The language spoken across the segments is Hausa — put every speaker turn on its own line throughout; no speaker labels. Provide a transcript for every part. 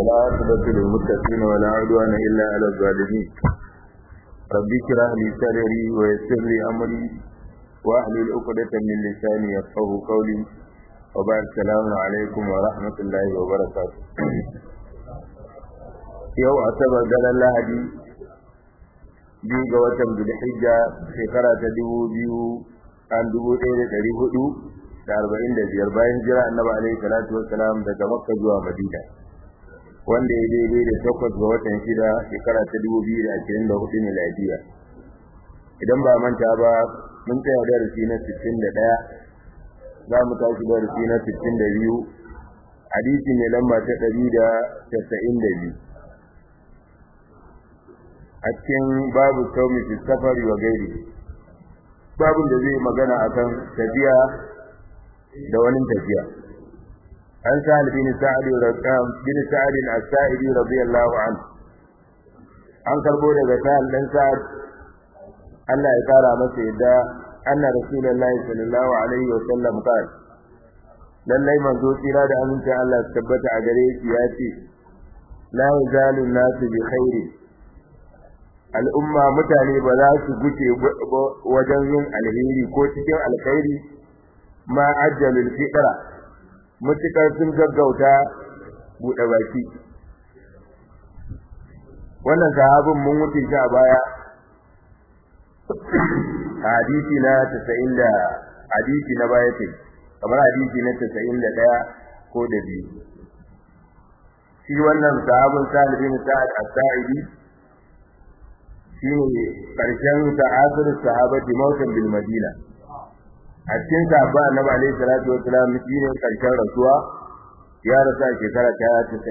والعاقبة للمتقين ولا عدوان إلا على الظالمين رب اشرح لي صدري ويسر لي أمري واحلل عقدة من لساني يفقه قولي وبعد السلام عليكم ورحمة الله وبركاته yau asabar daren lahadi biyu ga watan zulhijja shekara ta dubu biyu an dubu ɗaya da ɗari hudu da arba'in da biyar bayan jira annabi alaihi salatu wassalam daga makka zuwa madina wanda ya daidai da takwas ga watan shida shekara ta dubu biyu da ashirin da hudu miladiya idan ba manta ba mun tsaya darasi na sittin da ɗaya za mu tashi darasi na sittin da biyu hadisi mai lamba ta ɗari da casa'in da biyu a cikin babu saumi fi safari wa gairi babun da zai magana akan tafiya da wani tafiya an sa'ad bin sa'ad rakam bin sa'ad as-sa'idi radiyallahu anhu an karbo daga sa'ad dan sa'ad Allah ya kara masa yadda anna rasulullahi sallallahu alaihi wa sallam qala lallai manzo tsira da aminci Allah ya tabbata a gare shi ya ce la yazalu nasu bi khairi al'umma mutane ba za su guce wajen yin alheri ko cikin alkhairi ma ajjalul fitra mutukar sun gaggauta buɗe baki wannan sahabin mun wuce shi a baya hadisi na 90 da hadisi na baya ce kamar hadisi na 91 ko da biyu shi wannan sahabin Sa'id bin Sa'ad as-Sa'idi shine karshen ta'asir sahabati mautan bil madina a cikin sahaba annabi alaihi salatu wassalam shine karshen rasuwa ya rasa shekara ta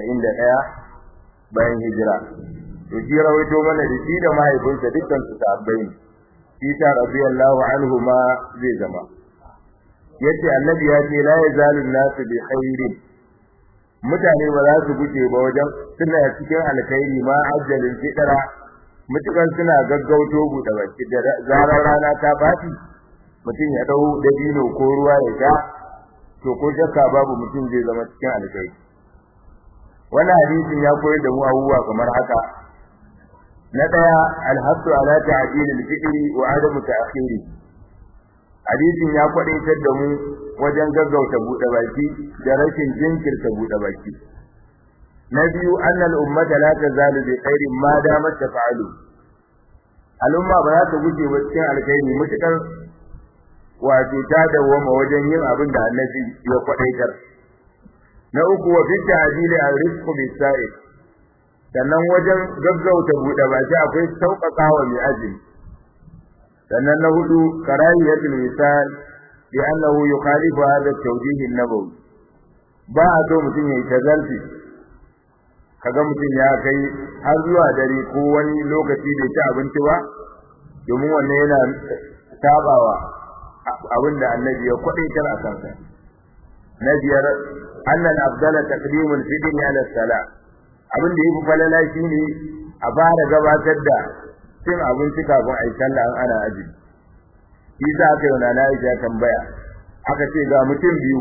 91 bayan hijira to shi rawaito mana da shi da mahaifinsa dukkan su sahabbai ne shi ta radiyallahu anhu ma zai zama yace annabi ya ce la yazalu nasu bi khairin mutane ba za su guje ba wajen suna cikin alkhairi ma ajjalin fidara mutukan suna gaggauto buɗe baki da zarar rana ta bati mutum ya dau dabino ko ruwa ya sha to ko shakka babu mutum zai zama cikin alkai wannan hadisin ya koyar da mu abubuwa kamar haka na daya alhassu ala ta'dil al-fitri wa adamu ta'khiri hadisin ya kwadaitar da mu wajen gaggauta buɗe baki da rashin jinkirta buɗe baki na biyu annal ummata la tazalu bi khairin ma damat tafa'alu al'umma ba za ta guje ba cikin alkhairi mutakar wato ta dawoma wajen yin abin da annabi ya kwadaitar na uku wa fi ta'dili ar-rizqu bis-sa'id sannan wajen gaggauta buɗe baki akwai sauƙaƙawa mai azumi sannan na hudu karahiyatul misal bi annahu yukhalifu hadha at-tawjih an-nabawi ba a so mutum ya yi tazalfi kaga mutum ya kai har zuwa dare ko wani lokaci bai ci abinci ba domin wannan yana sabawa abin da annabi ya kwadaitar a kansa na biyar annal abdala taqdimul fidni ala sala abin da yafi falala shine a fara gabatar da cin abinci kafin ayi sallah an ana aji shi za ka yi na Aisha tambaya aka ce ga mutum biyu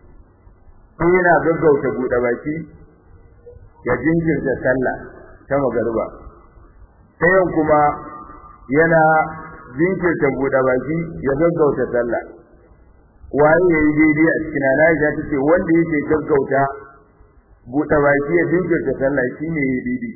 ko yana gaggauta buɗe baki ya jinkirta sallah ta magariba sayan kuma yana jinkirta buɗe baki ya gaggauta sallah waye yayi daidai a cikin Aisha tace wanda yake gaggauta buɗe baki ya jinkirta sallah shine yayi daidai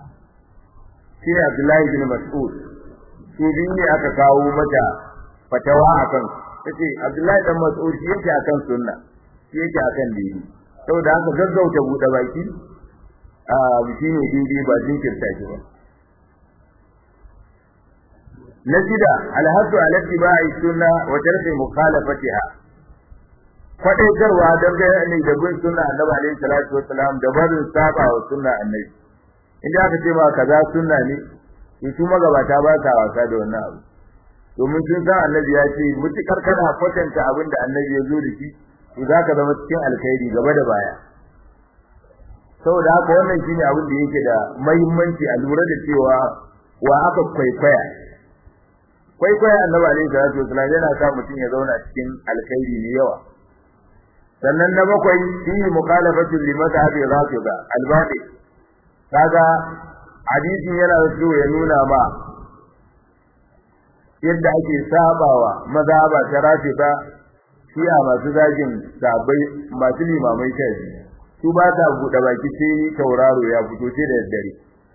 shine Abdullahi bin Mas'ud su biyu ne aka kawo mata fatawa akan tace Abdullahi dan Mas'ud shi yake akan sunna shi yake akan daidai saboda haka gaggauta buɗe baki a shi ne daidai ba jinkirta shi ba na shida alhassu ala tibai sunna wa tarki mukhalafatiha kwadaitarwa don ga ne da bin sunna annabi alaihi salatu wassalam da barin saba wa sunna annabi inda aka ce ba kaza sunna ne to su magabata ba sa wasa da wannan abu domin sun san annabi ya ce mutukar kana kwatanta abin da annabi ya zo da shi to zaka zama cikin alkhairi gaba da baya saboda haka wannan shine abin da yake da muhimmanci a lura da cewa wa aka kwaikwaya kwaikwaya annabi alaihi salatu wasallam yana sa mutum ya zauna cikin alkhairi ne yawa sannan na bakwai fi mukhalafatu li madhhabi rafida albaqi kaga hadisin yana so ya nuna ma yadda ake sabawa mazhaba ta rafida shi'a masu zagin sabai masu limamai kai su ba ta buɗe baki sai tauraro ya fito sai da daddare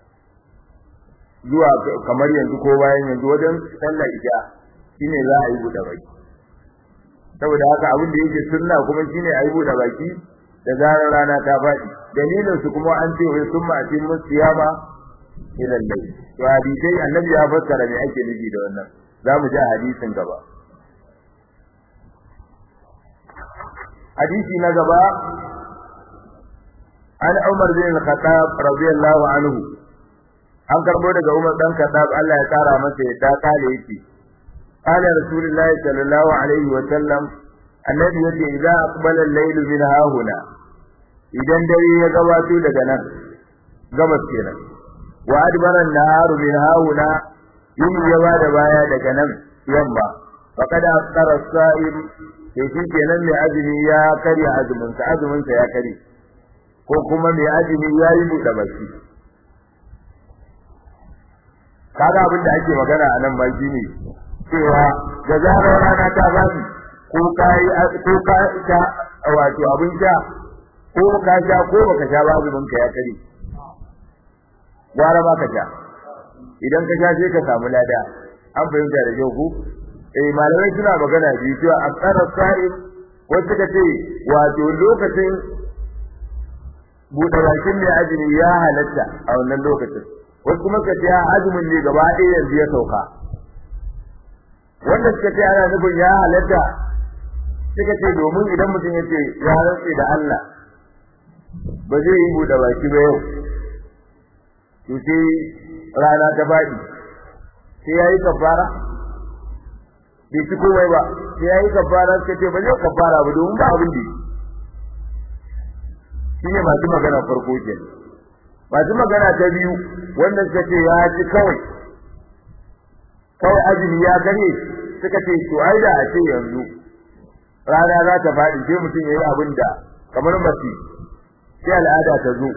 zuwa kamar yanzu ko bayan yanzu wajen sallar isha shine za a yi buɗe baki saboda haka abin da yake sunna kuma shine a yi buɗe baki da zarar rana ta faɗi dalilin su kuma an ce wai sun ma'aci musiyama ila layl to hadisi annabi ya fassara me ake nufi da wannan za mu ji hadisin gaba hadisi na gaba an Umar bin Al-Khattab radiyallahu anhu an karbo daga Umar dan Khattab Allah ya tsara masa ya ta kale yake qala rasulullahi sallallahu alaihi wa sallam annabi yace idza aqbala al-layl min hahuna idan dare ya gabato daga nan gabas kenan wa adbara an-nahar min hahuna yin ya bada baya daga nan yamma faqad afṭara as-sa'im sai shi kenan mai azumi ya karya azumin sa azumin sa ya kare ko kuma mai azumi ya yi buɗe baki kaga abin da ake magana a nan ma shine cewa da zarar rana ta fadi ko kai ko ka sha wato abin sha ko ka sha ko baka sha ba azumin ka ya kare gwara ba ka sha idan ka sha sai ka samu lada an fahimta da kyau ku eh malamai suna magana biyu cewa asara sa'id wanda suka ce wato lokacin buɗe bakin mai azumi ya halatta a wannan lokacin wasu kuma suka ce azumin ne gaba ɗaya yanzu ya sauka wanda suka ce ana nufin ya halatta suka ce domin idan mutum ya ce ya rantse da Allah ba zai yi buɗe baki ba yau to sai rana ta faɗi sai ya yi kafara bai ci komai ba sai ya yi kafara suka ce ba zai kafara ba domin ba abin da shi ne masu magana farko ke masu magana ta biyu wanda suka ce ya ci kawai kawai azumi ya gare suka ce to ai da a ce yanzu rana za ta faɗi sai mutum ya yi abin da kamar mace sai al'ada ta zo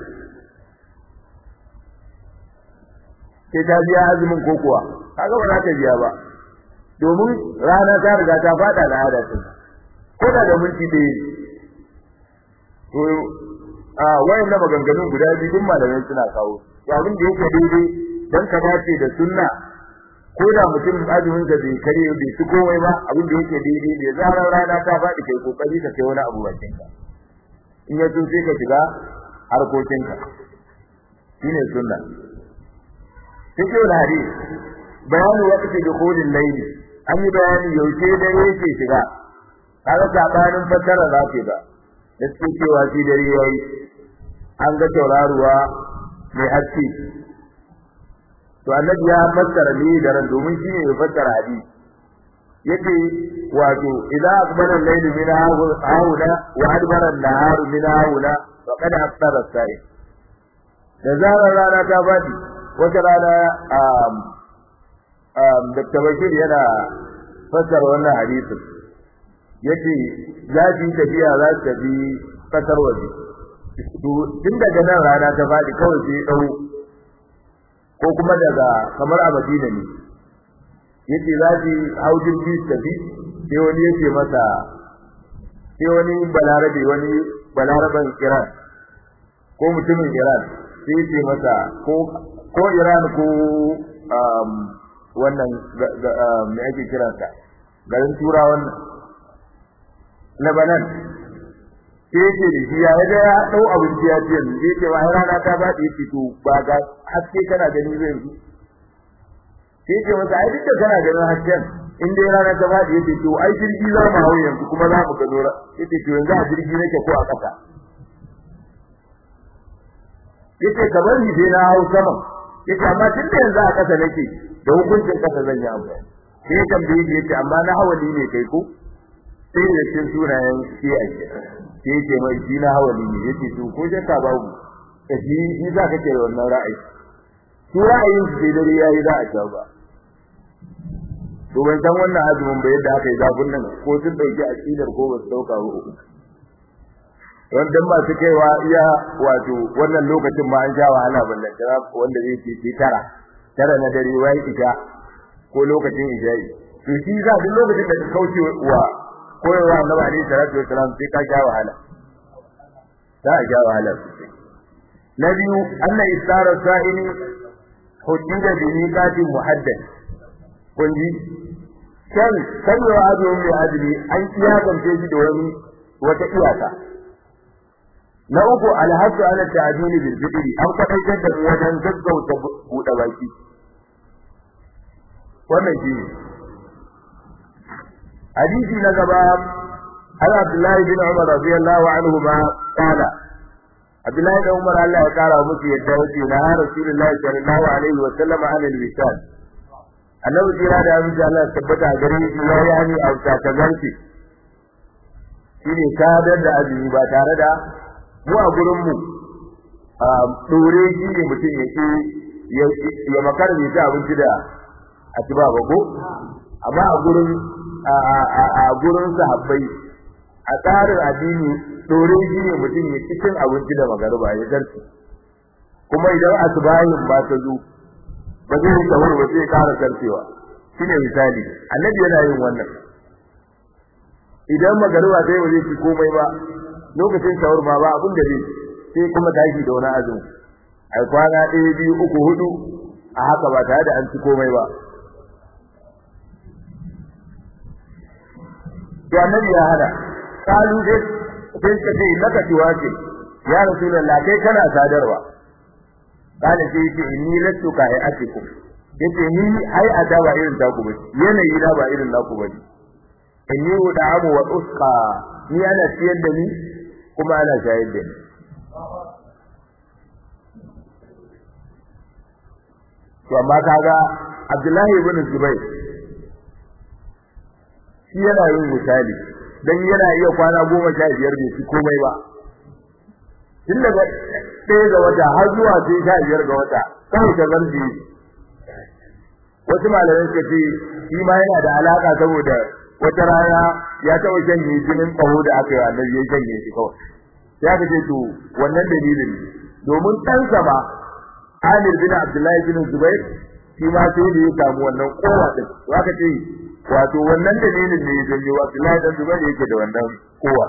sai ta biya azumin ko kuwa kaga ba za ta biya ba domin rana ta riga ta faɗa al'ada ta ko da da minti ɗaya to a wayan na maganganun guda biyu duk malamai suna kawo to abin da yake daidai dan ka dace da sunna ko da mutum azumin da bai kare bai ci komai ba abin da yake daidai da zarar rana ta faɗi kai kokari ka kai wani abu bakin ka in ya tun sai ka shiga harkokin ka shine sunna sai wani hadisi bayanu waqti dukhulil layl an yi bayani yaushe dare yake shiga kaga sabanin fasara za ke ba da suke cewa shi dare yayi an ga tauraruwa mai haske to annabi ya fassara ne da ran domin shi ne ya fassara hadisi yace wato idan akbara al-layl min haula wa adbara an-nahar min haula faqad aftara as-sa'i da zarar rana ta fadi wata rana um um Dr. Bashir yana fassara wannan hadisin yace za su yi tafiya za su tafi kasar waje tun daga nan rana ta faɗi kawai sai ɗau ko kuma daga kamar a Madina ne yace za su hau jirgi su tafi sai wani yace masa sai wani balarabe wani balaraban Iran ko mutumin Iran sai yace masa ko ko Iran ko wannan me ake kiransa garin turawan Lebanon sai yake da shi ya ga ya dau abinci ya ce ni yake wa rana ta ba da yake to ba ga haske kana gani zai yi sai yake masa ai duk da kana ganin hasken in dai rana ta ba da yake to ai jirgi za mu hawo yanzu kuma za mu gano ra yake to yanzu a jirgi nake ko a kasa yake kamar ni sai na hawo sama yake amma tun da yanzu a kasa nake da hukuncin kasa zan yi amfani sai ya tambaye shi yace amma na hawali ne kai ko sai da cikin sunayen shi a ke sai yake mai shi na hawali ne yace to ko shakka babu ka ji ni za ka ke wannan ra'ayi su ra'ayin su sai dare yayi za a sha ba to ban san wannan azumin ba yadda aka yi zafin nan ko sun dauki aqidar ko ba su dauka ba don dan masu kaiwa iya wato wannan lokacin ma an sha wahala ballan tara wanda zai ce tara tara na dare wai isha ko lokacin isha'i to shi za duk lokacin da ka kauce wa koyarwa annabi alaihi salatu wasalam sai ka sha wahala za a sha wahala sosai na biyu anna isara sa'ini hujjida bi miqatin muhaddad kun ji kan kalwa azumin mai azumi an iyakance shi da wani wata iyaka na uku alhasu ala ta'dili bil fitri an kwadaitar da mu wajen gaggauta buɗe baki wannan shi ne hadisi na gaba har Abdullahi bin Umar radiyallahu anhu ma qala Abdullahi bin Umar Allah ya kara musu yadda yake na Rasulullahi sallallahu alaihi wa sallam an al-wisal annabi jira da abin Allah tabbata gare shi ya yi hani a takazanci shine sadar da azumi ba tare da mu a gurin mu dore shi ne mutum ya ke ya makar bai ci abinci da asuba ba ko amma a gurin a gurin sahabbai a tsarin addini dore shi ne mutum ya ci cin abinci da magariba ya zarce kuma idan asubahin ba ta zo ba zai yi sahur ba zai ƙara zarcewa shine misali annabi yana yin wannan idan magariba sai ba zai ci komai ba lokacin sahur ma ba abin da zai sai kuma tashi da wani azumi ai kwana ɗaya biyu uku hudu a haka ba tare da an ci komai ba to annabi ya hada kalu sai sai ka ce laka tiwace ya rasulullah kai kana sadarwa kana sai yace inni lastu ka ai atiku yace ni ai ada ba irin ta ku bace yanayi na ba irin naku bace inni ud'amu wa usqa ni ana siyar da ni kuma ana shayar da ni to amma kaga Abdullahi ibn Zubair shi yana yin misali dan yana iya kwana goma sha biyar bai ci komai ba tun daga ɗaya ga wata har zuwa sai sha biyar ga wata kawai ta zarfi wasu malamai suka ce shi ma yana da alaka saboda wata rana ya taɓa shanye jinin ƙaho da aka yi annabi ya shanye shi kawai ya ka ce to wannan dalilin domin ɗansa ba Amir bin Abdullahi bin Zubair shi ma sai da ya samu wannan kowa din to aka ce wato wannan dalilin ne ya janyo Abdullahi bin Zubair yake da wannan kowa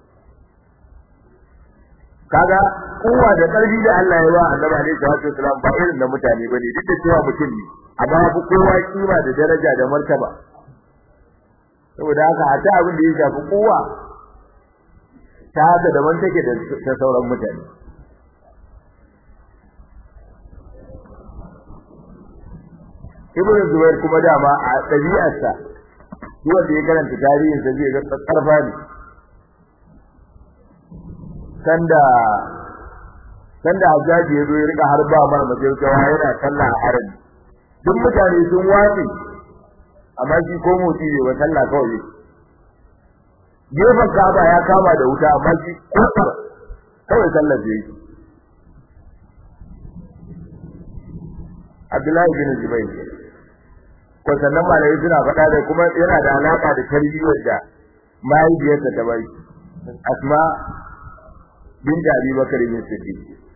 kaga kowa da ƙarfi da Allah ya ba Annabi alaihi salatu wasalam ba irin da mutane bane duk da cewa mutum ne amma ya fi kowa kima da daraja da martaba saboda haka a ta abin da ya shafi kowa ta haka daban take da sauran mutane Ibn Zubair kuma dama a ɗabi'arsa duk wanda ya karanta tarihin sa zai ga karfa ne sanda sanda Hajjaji ya zo ya rika harba mana majalkawa yana sallah a harin duk mutane sun watsi amma shi ko motsi ne ba sallah kawai gefen Ka'aba ya kama da wuta amma shi ko kawai sallah zai yi Abdullahi bin Zubair ko sannan malai suna faɗa da kuma yana da alaka da tarbiyyar da mahaifiyarsa ta bai Asma bint Abi Bakar bin Siddiq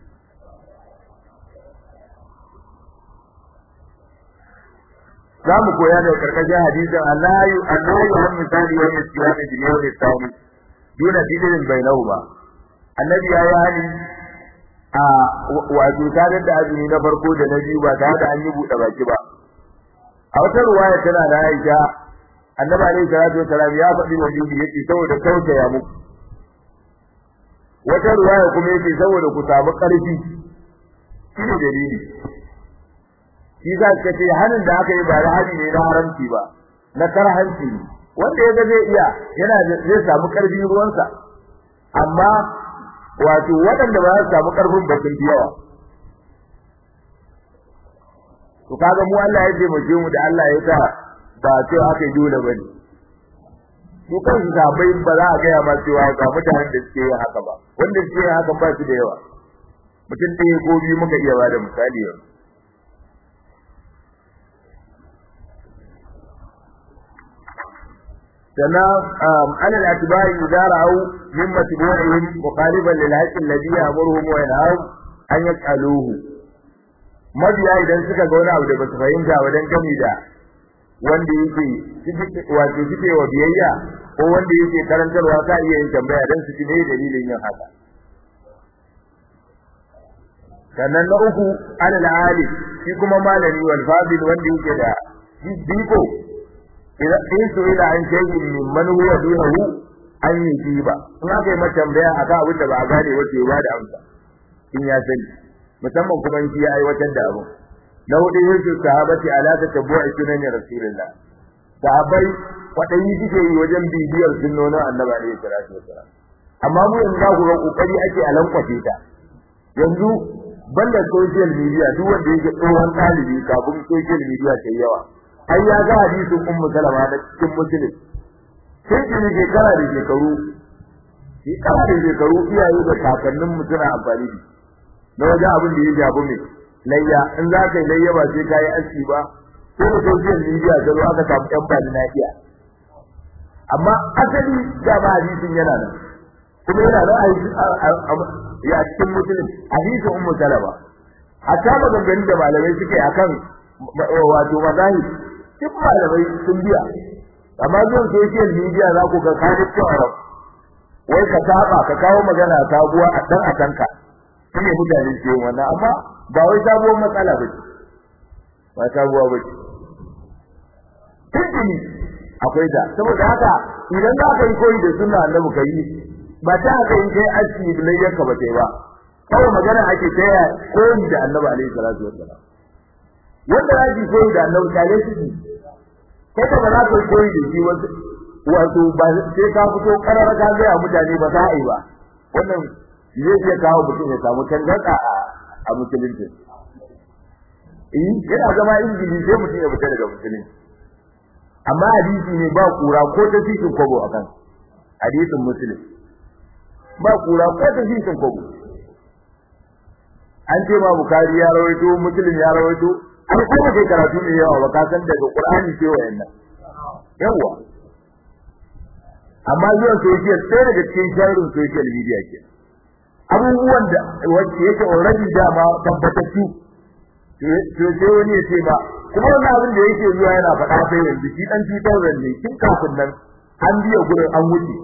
zamu koya da karkashin hadisin Allahu Allahu an misali wa misali bil yawm al-thani duna dinin bainahuma annabi ya yi hali a wato tare da azumi na farko da na biyu ba tare da an yi buɗe baki ba a wata ruwaya tana da Aisha annabi alaihi salatu wasalam ya faɗi wa bibi yake saboda tausaya muku wata ruwaya kuma yake saboda ku samu ƙarfi shi ne dalili shi za ka ce hanin da aka yi ba da hali ne na haramci ba na karhanci ne wanda ya ga zai iya yana zai samu ƙarfi ruwansa amma wato waɗanda ba za su samu ƙarfin ba sun yawa to kaga mu Allah ya ce mu da Allah ya sa ba ce aka yi dole bane su kan su sabai ba za a gaya ma cewa ga mutanen da suke yin haka ba wanda suke yin haka ba su da yawa mutum ɗaya ko biyu muka iya bada misali yau sannan alal atba'i idza ra'aw min matbu'ihim muqaliban lil haqqi alladhi ya'muruhum wa yanhahum an yaqaluhu mabiya idan suka ga wani abu da basu fahimta wajen gami da wanda yake wato suke wa biyayya ko wanda yake karantarwa ka iya yin tambaya dan su ji me dalilin yin haka sannan na uku alal alim shi kuma malami wal fadil wanda yake da biko idan in so ila an shay'in min man huwa dunahu an yi ba in aka yi mata tambaya akan abin da ba a gane wace ba da amsa in ya sani musamman kuma in ya aiwatar da abu na hudu yake sahabati ala ta tabu'i sunan rasulullah sahabbai kwadayi suke yi wajen bibiyar sunnonin annabi alaihi salatu wasalam amma mu yanzu za ku ga kokari ake a lankwace ta yanzu banda social media duk wanda yake tsohon ɗalibi kafin social media ta yawa ai ya ga hadisin ummu salama da cikin muslim sai ki ne shekara da shekaru shekara da shekaru iyaye da kakannin mu suna amfani da na wajen abin da ya jabu mai layya in za ka yi layya ba sai ka yi aski ba sai da social media ta zo aka samu ɗan bani na iya amma asali da ba hadisin yana nan kuma yana nan a ya cikin musulun hadisin ummu salama hatta maganganun da malamai suke akan wato mazahi duk malamai sun biya amma zuwan social media za ku ga kani cewa wai ka saba ka kawo magana sabuwa a dan akanka shine mutane ke wannan amma ba wai sabuwar matsala ba ce ba sabuwa ba ce tuntuni akwai ta saboda haka idan za ka yi koyi da sunna annabi ka yi ba ta haka in kai aski bilayyarka ba sai ba kawai magana ake taya koyi da annabi alaihi salatu wassalam wanda ya ji koyi da annabi kale shi kai ka ba za ka koyi da shi wato ba sai ka fito karar ka ga mutane ba za a yi ba wannan zai iya kawo mutum ya samu tangarda a a musulunci eh yana zama injili sai mutum ya fita daga musulunci amma hadisi ne ba kura ko ta cikin kobo akan hadisin muslim ba kura ko ta cikin kobo an ce ma bukari ya rawaito muslim ya rawaito an kuma kai karatu ne yawa ba ka san daga qur'ani ce wayannan yawa amma zuwan social sai daga cikin sharrin social media ke abubuwan da wacce yake already dama tabbatattu to sai wani ya ce ba kuma wannan abin da yake zuwa yana faɗa sai yanzu shi dan 2000 ne kin kafin nan an biya gurin an wuce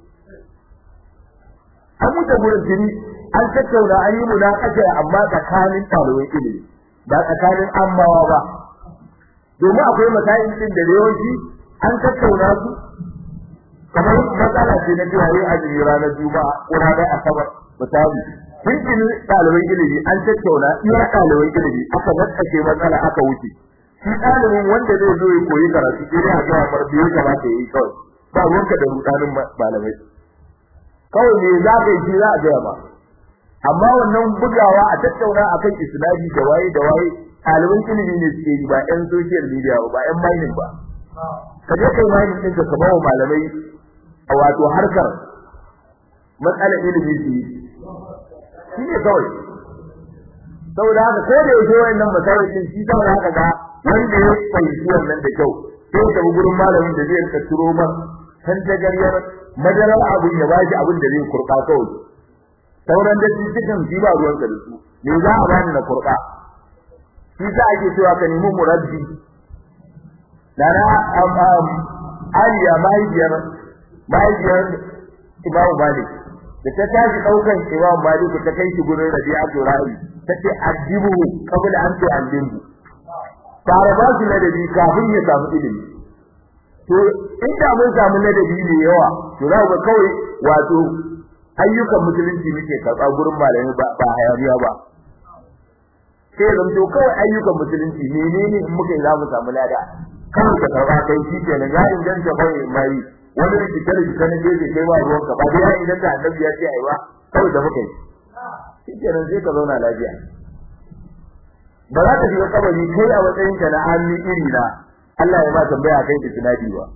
an wuce gurin jini an tattauna an yi munakasha amma tsakanin ɗalibai ilimi ba tsakanin ammawa ba domin akwai matayin din da yawanci an tattauna su kamar matsala ce na cewa yin azumi ranar juma'a ko ranar asabar misali cikin ɗaliban ilimi an tattauna iya ɗaliban ilimi aka matsake matsala aka wuce shi ɗalibin wanda zai zo ya koyi karatu sai dai a ga mar da ya kamata yayi kawai ba ruwanka da rudanin malamai kawai me za ka yi shi za a gaya ma amma wannan bugawa a tattauna akan isnadi da waye da waye ɗaliban ilimi ne suke yi ba ƴan social media ba ba ƴan mining ba ka je kai mining ɗinka ka bawa malamai a wato harkar matsalar ilimi su yi shi ne kawai saboda haka ko da yake wayannan masarautin shi saboda haka ga wanda ya fahimci wannan da kyau sai ya tafi gurin malamin da zai rika turo ma san tagariyar madarar abin ya bashi abin da zai kurba kawai sauran da cikin shi ba ruwanka da su me za a bani na kurba shi sa ake cewa ka nemi murabbi dana aliya mahaifiyar mahaifiyar imamu malik da ta tashi daukan imam malik ta kai shi gurin rabi'atu ra'i tace addibu qabla an tu'allimu fara ba shi ladabi kafin ya samu ilimi to inda mun samu ladabi ne yawa to za ku kawai wato ayyukan musulunci muke karɓa gurin malami ba ba hayaniya ba sai zan to kawai ayyukan musulunci menene in muka yi za mu samu lada kawai ka karɓa kai shi kenan ya inganta kawai mai wani rikice rikice na gefe kai ba ruwan ka ba dai ya inganta annabi ya ce ai ba kawai da muka yi shi kenan sai ka zauna lafiya ba za ka shiga kabari kai a matsayin ka na hannu iri na Allah ya ba tambaya kai da tunadi ba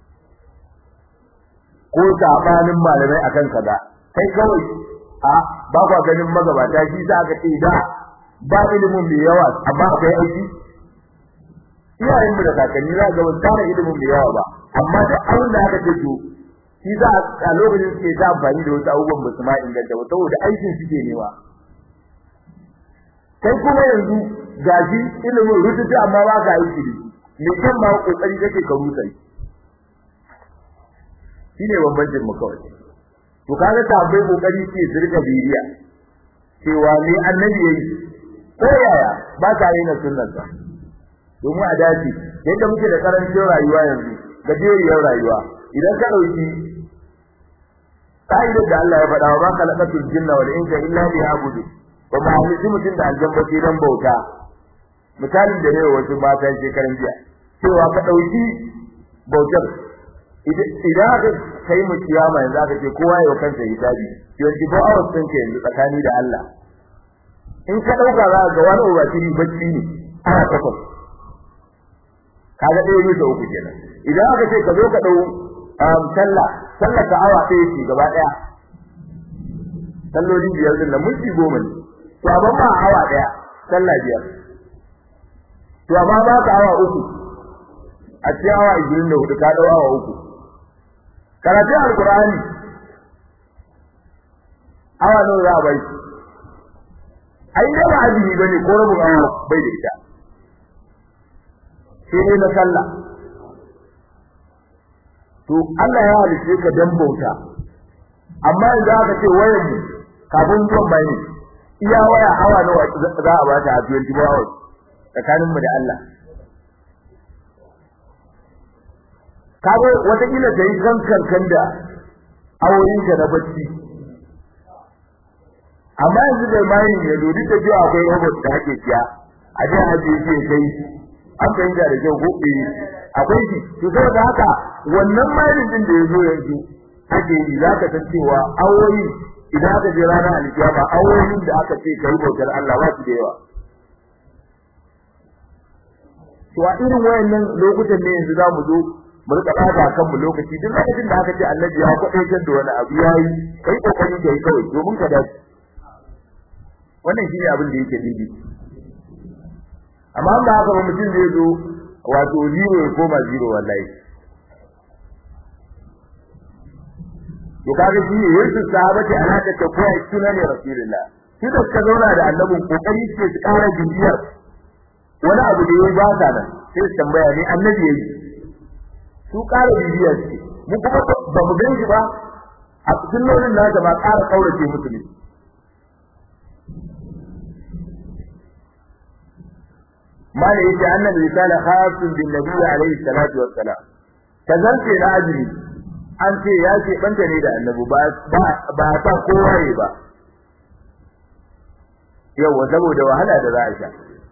ko sabanin malamai akan kaza kai kawai a ba kwa ganin magabata shi za ka ce da ba ilimin mai yawa amma akwai aiki iyayen mu da kakanni za ga wani tara ilimin da yawa ba amma da abin da aka ce to shi za a lokacin suke ta amfani da wasu abubuwan ba su ma inganta ba saboda aikin suke nema kai kuma yanzu gaji ilimin rututu amma ba ka aiki da me kan ma kokari kake ka rusa shi ne bambancin mu kawai to kaga ta bai kokari ce su rika bibiya cewa ne annabi yayi ko yaya ba ta yi na sunnar sa domin a dace yadda muke da karancin rayuwa yanzu gajeriyar rayuwa idan ka dauki ka'idar da Allah ya faɗa wa ba khalaqatul jinna wal insa illa liya'budu ba ma halitta mutum da aljanna sai dan bauta misalin da ne wasu matan shekaran jiya cewa ka dauki bautar idan aka kai mu kiyama yanzu aka ce kowa ya kansa hisabi yanzu ba a wasu ka yanzu tsakani da Allah in ka dauka za ka ga wani ubashiri bacci ne ana takwas kaga ɗaya bisa uku kenan idan aka ce ka zo ka dau sallah sallah ta awa ɗaya ce gaba ɗaya sallolin biyar din nan minti goma ne to amma ba awa ɗaya sallah biyar to amma ba ka awa uku a cikin awa ishirin da hudu ka ɗau awa uku karatun alkur'ani awa nawa za a bai ai da ba azumi bane ko rabin awa bai da ita sai dai na sallah to Allah ya halice ka dan bauta amma yanzu aka ce wayar mu kafin zuwan bayani iya waya awa nawa za a bata a 24 hours tsakanin mu da Allah kago wata kila da yi kankan kan da awoyin ka na bacci amma yanzu da mai ne dodi da jiya akwai robot da ake siya a jiya haje shi kai an fahimta da kyau gobe akwai shi to saboda haka wannan mai din da yazo yanzu ake yi zaka san cewa awoyi idan aka je ranar alkiyama awoyin da aka ce kai bautar Allah ba su da yawa to a irin wayannan lokutan ne yanzu zamu zo mu rika bada kanmu lokaci duk lokacin da aka ce annabi ya kwadaitar da wani abu yayi kai kokari kai kawai domin ka dace wannan shine abin da yake dindi amma ba haka ba mutum zai zo wato zero ya koma zero wallahi to kaga shi ne yesu sahabati alaka ta koyi sunan rasulullah shi da suka zauna da annabin kokari ce su kara bibiyar wani abu da yayi ba ta nan sai su tambaya ne annabi yayi su kara bibiyar ce mu kuma ba mu gan shi ba a cikin launin nasa ba kara kaurace musu ne ما ليس أن الرسالة خاص بالنبي عليه الصلاة والسلام كذلك لا أدري أنت يا شيء أنت نيدا النبي با تا كواري با yau saboda wahala da za a sha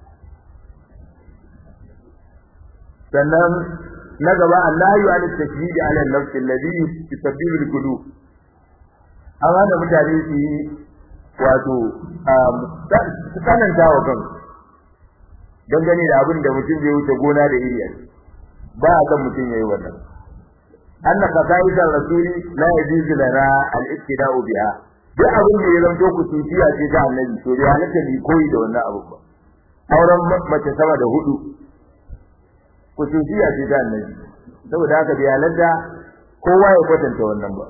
sannan na gaba Allah ya yi tashdidi ala nafs alladhi yusabbibu al-qulub amma da mutane su yi wato tsananta wa kansu dangane da abin da mutum zai wuce gona da iri ba a kan mutum yayi wannan anna qasaida rasuli la yajuzu lana al-ittida'u biha duk abin da ya zanto ku tufiya ce ta annabi to ya halatta ni koyi da wannan abu ba auren mace sama da hudu ku tufiya ce ta annabi saboda haka bai halatta kowa ya kwatanta wannan ba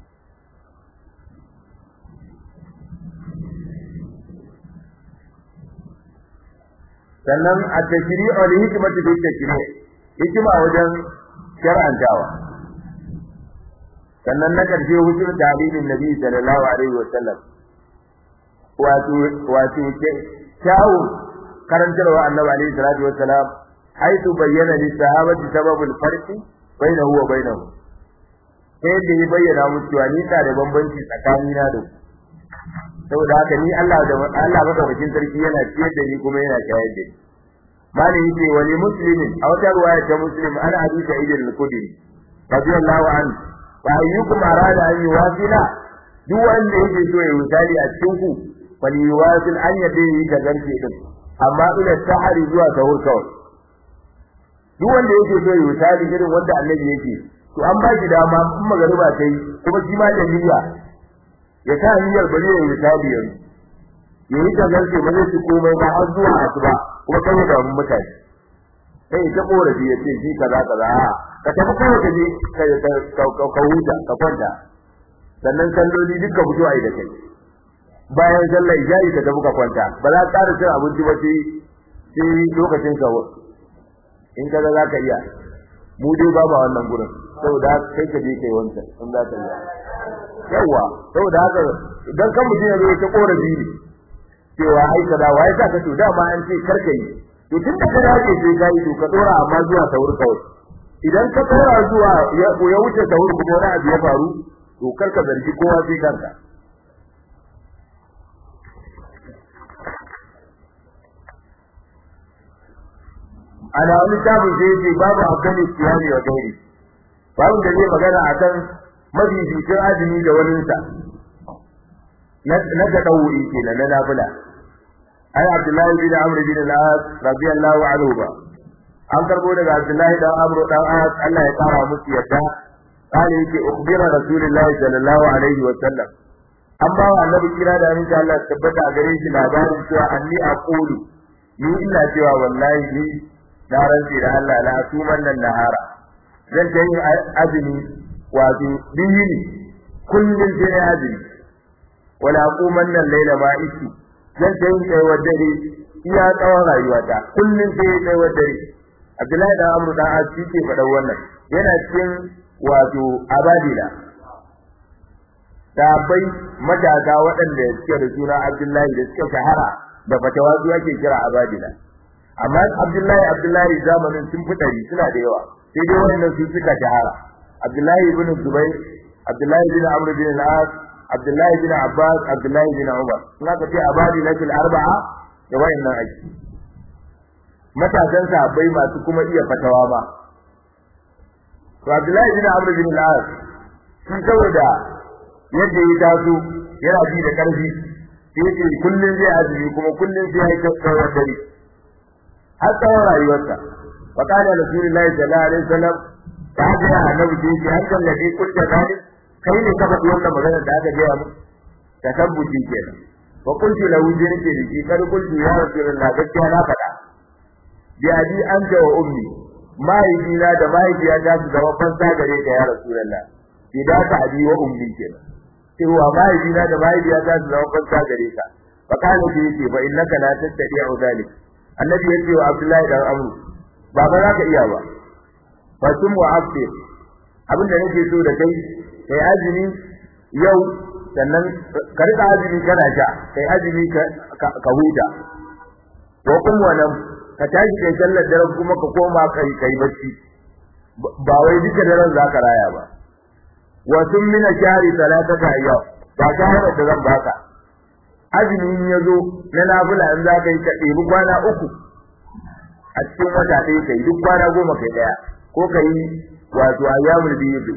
sannan a tashri'u li hikmati bi tashri' hikima wajen shar'antawa sannan na karshe hujjar dalilin nabi sallallahu alaihi wasallam wato wato ke tawo karantarwa annabi alaihi salatu wasalam haitu bayyana li sahabati sababul farqi bainahu wa bainahu sai da ya bayyana musu cewa ni da bambanci tsakanina da ku saboda haka ni Allah da Allah madaukakin sarki yana ciyar da ni kuma yana shayar da ni mali yace wali muslimin a wata ruwaya ta muslim ana hadisi idil al-qudri radiyallahu anhu wa ayyukum arada an yuwasila duk wanda yake so ya misali a cikin ku fali yuwasil an yade yi da garke din amma ila sahari zuwa sahur kawai duk wanda yake so ya misali irin wanda annabi yake to an ba shi dama in magariba ta yi kuma shi ma da niyya ya sa niyyar bari ya yi tabi yanzu ya yi ta garke ba zai ci komai ba har zuwa asuba kuma kan da mun mutane sai ta korafi ya ce shi kaza kaza a ka tafi kawai ka je ka huta ka kwanta sannan salloli duka fito a yi da kai bayan sallar isha'i ka tafi ka kwanta ba za ka ƙara cin abinci ba sai sai lokacin ka in kaza za ka iya mu dai ba ba wannan gurin saboda kai ka je kai wancan in za ka iya yawa saboda haka idan kan mutum ya zo ta korafi ne cewa ai kaza wai ka ka to dama an ce karka yi to tun da kana ce sai kai to ka dora amma zuwa sahur kawai idan ka dora zuwa ya ya wuce sahur kuma wani abu ya faru to karka zargi kowa sai kanka ana wani tabin sai yake babu akan siyami wa gairi babu da zai magana akan mafificin azumi da waninsa na ga dauri kenan na nafila ai Abdullahi bin Amr bin al-As radiyallahu anhu ba an karbo daga Abdullahi dan Amr dan As Allah ya kara musu yadda kale yake ukhbira Rasulullahi sallallahu alaihi wa sallam an ba wa annabi kira da aminci Allah tabbata a gare shi labarin cewa anni aqulu ni ina cewa wallahi ni na rantsi da Allah la asuman nan nahara zan ta yin azumi wato biyini kullum sai na azumi wala aquman nan laila ma ishi zan ta yin tsayuwar dare iya tsawon rayuwata kullum sai ya tsayuwar dare Abdullahi dan Amru dan Asi ke faɗan wannan yana cikin wato abadila sabai matasa waɗanda suke da suna Abdullahi da suke shahara da fatawa su ake kira abadila amma Abdullahi Abdullahi zamanin sun fitari suna da yawa sai dai wannan su suka shahara Abdullahi ibn Zubair Abdullahi bin Amr bin al-As Abdullahi bin Abbas Abdullahi bin Umar in aka ce abadilatul arba'a da wayannan aiki matasan sahabbai masu kuma iya fatawa ba to Abdullahi bin Amr bin al-As sun saboda yadda ya taso yana ji da karfi sai yake kullun zai azumi kuma kullun sai ya tsawon dare har tsawon rayuwarsa wa qala rasulullahi sallallahu alaihi wasallam ta ga annabi sai ya hankal da dai kullu zalik kai ne ka faɗi wannan magana da aka gaya mu ta tabbuci kenan wa qultu lahu jirki da kar qultu ya rasulullah gaskiya na faɗa bi abi anta wa ummi mahaifina da mahaifiyata su zama fansa gare ka ya rasulullah idan ka abi wa ummi kenan cewa mahaifina da mahaifiyata su zama fansa gare ka fa kana bi yace fa innaka la tastati'u zalik annabi yace wa abdullahi da amru ba ba za ka iya ba fa tum wa aftir abin da nake so da kai kai azumi yau sannan ka rika azumi kana sha kai azumi ka huta ko kuma wannan ka tashi kai sallar daren kuma ka koma kai kai bacci ba wai duka daren zaka raya ba wa tun min shahri salatata ayyam ba shahara da zan baka azumi ya zo na nafila in zaka yi ka ɗebi kwana uku a cikin wata ɗaya kai duk kwana goma kai ɗaya ko kai wato ayyamul biyu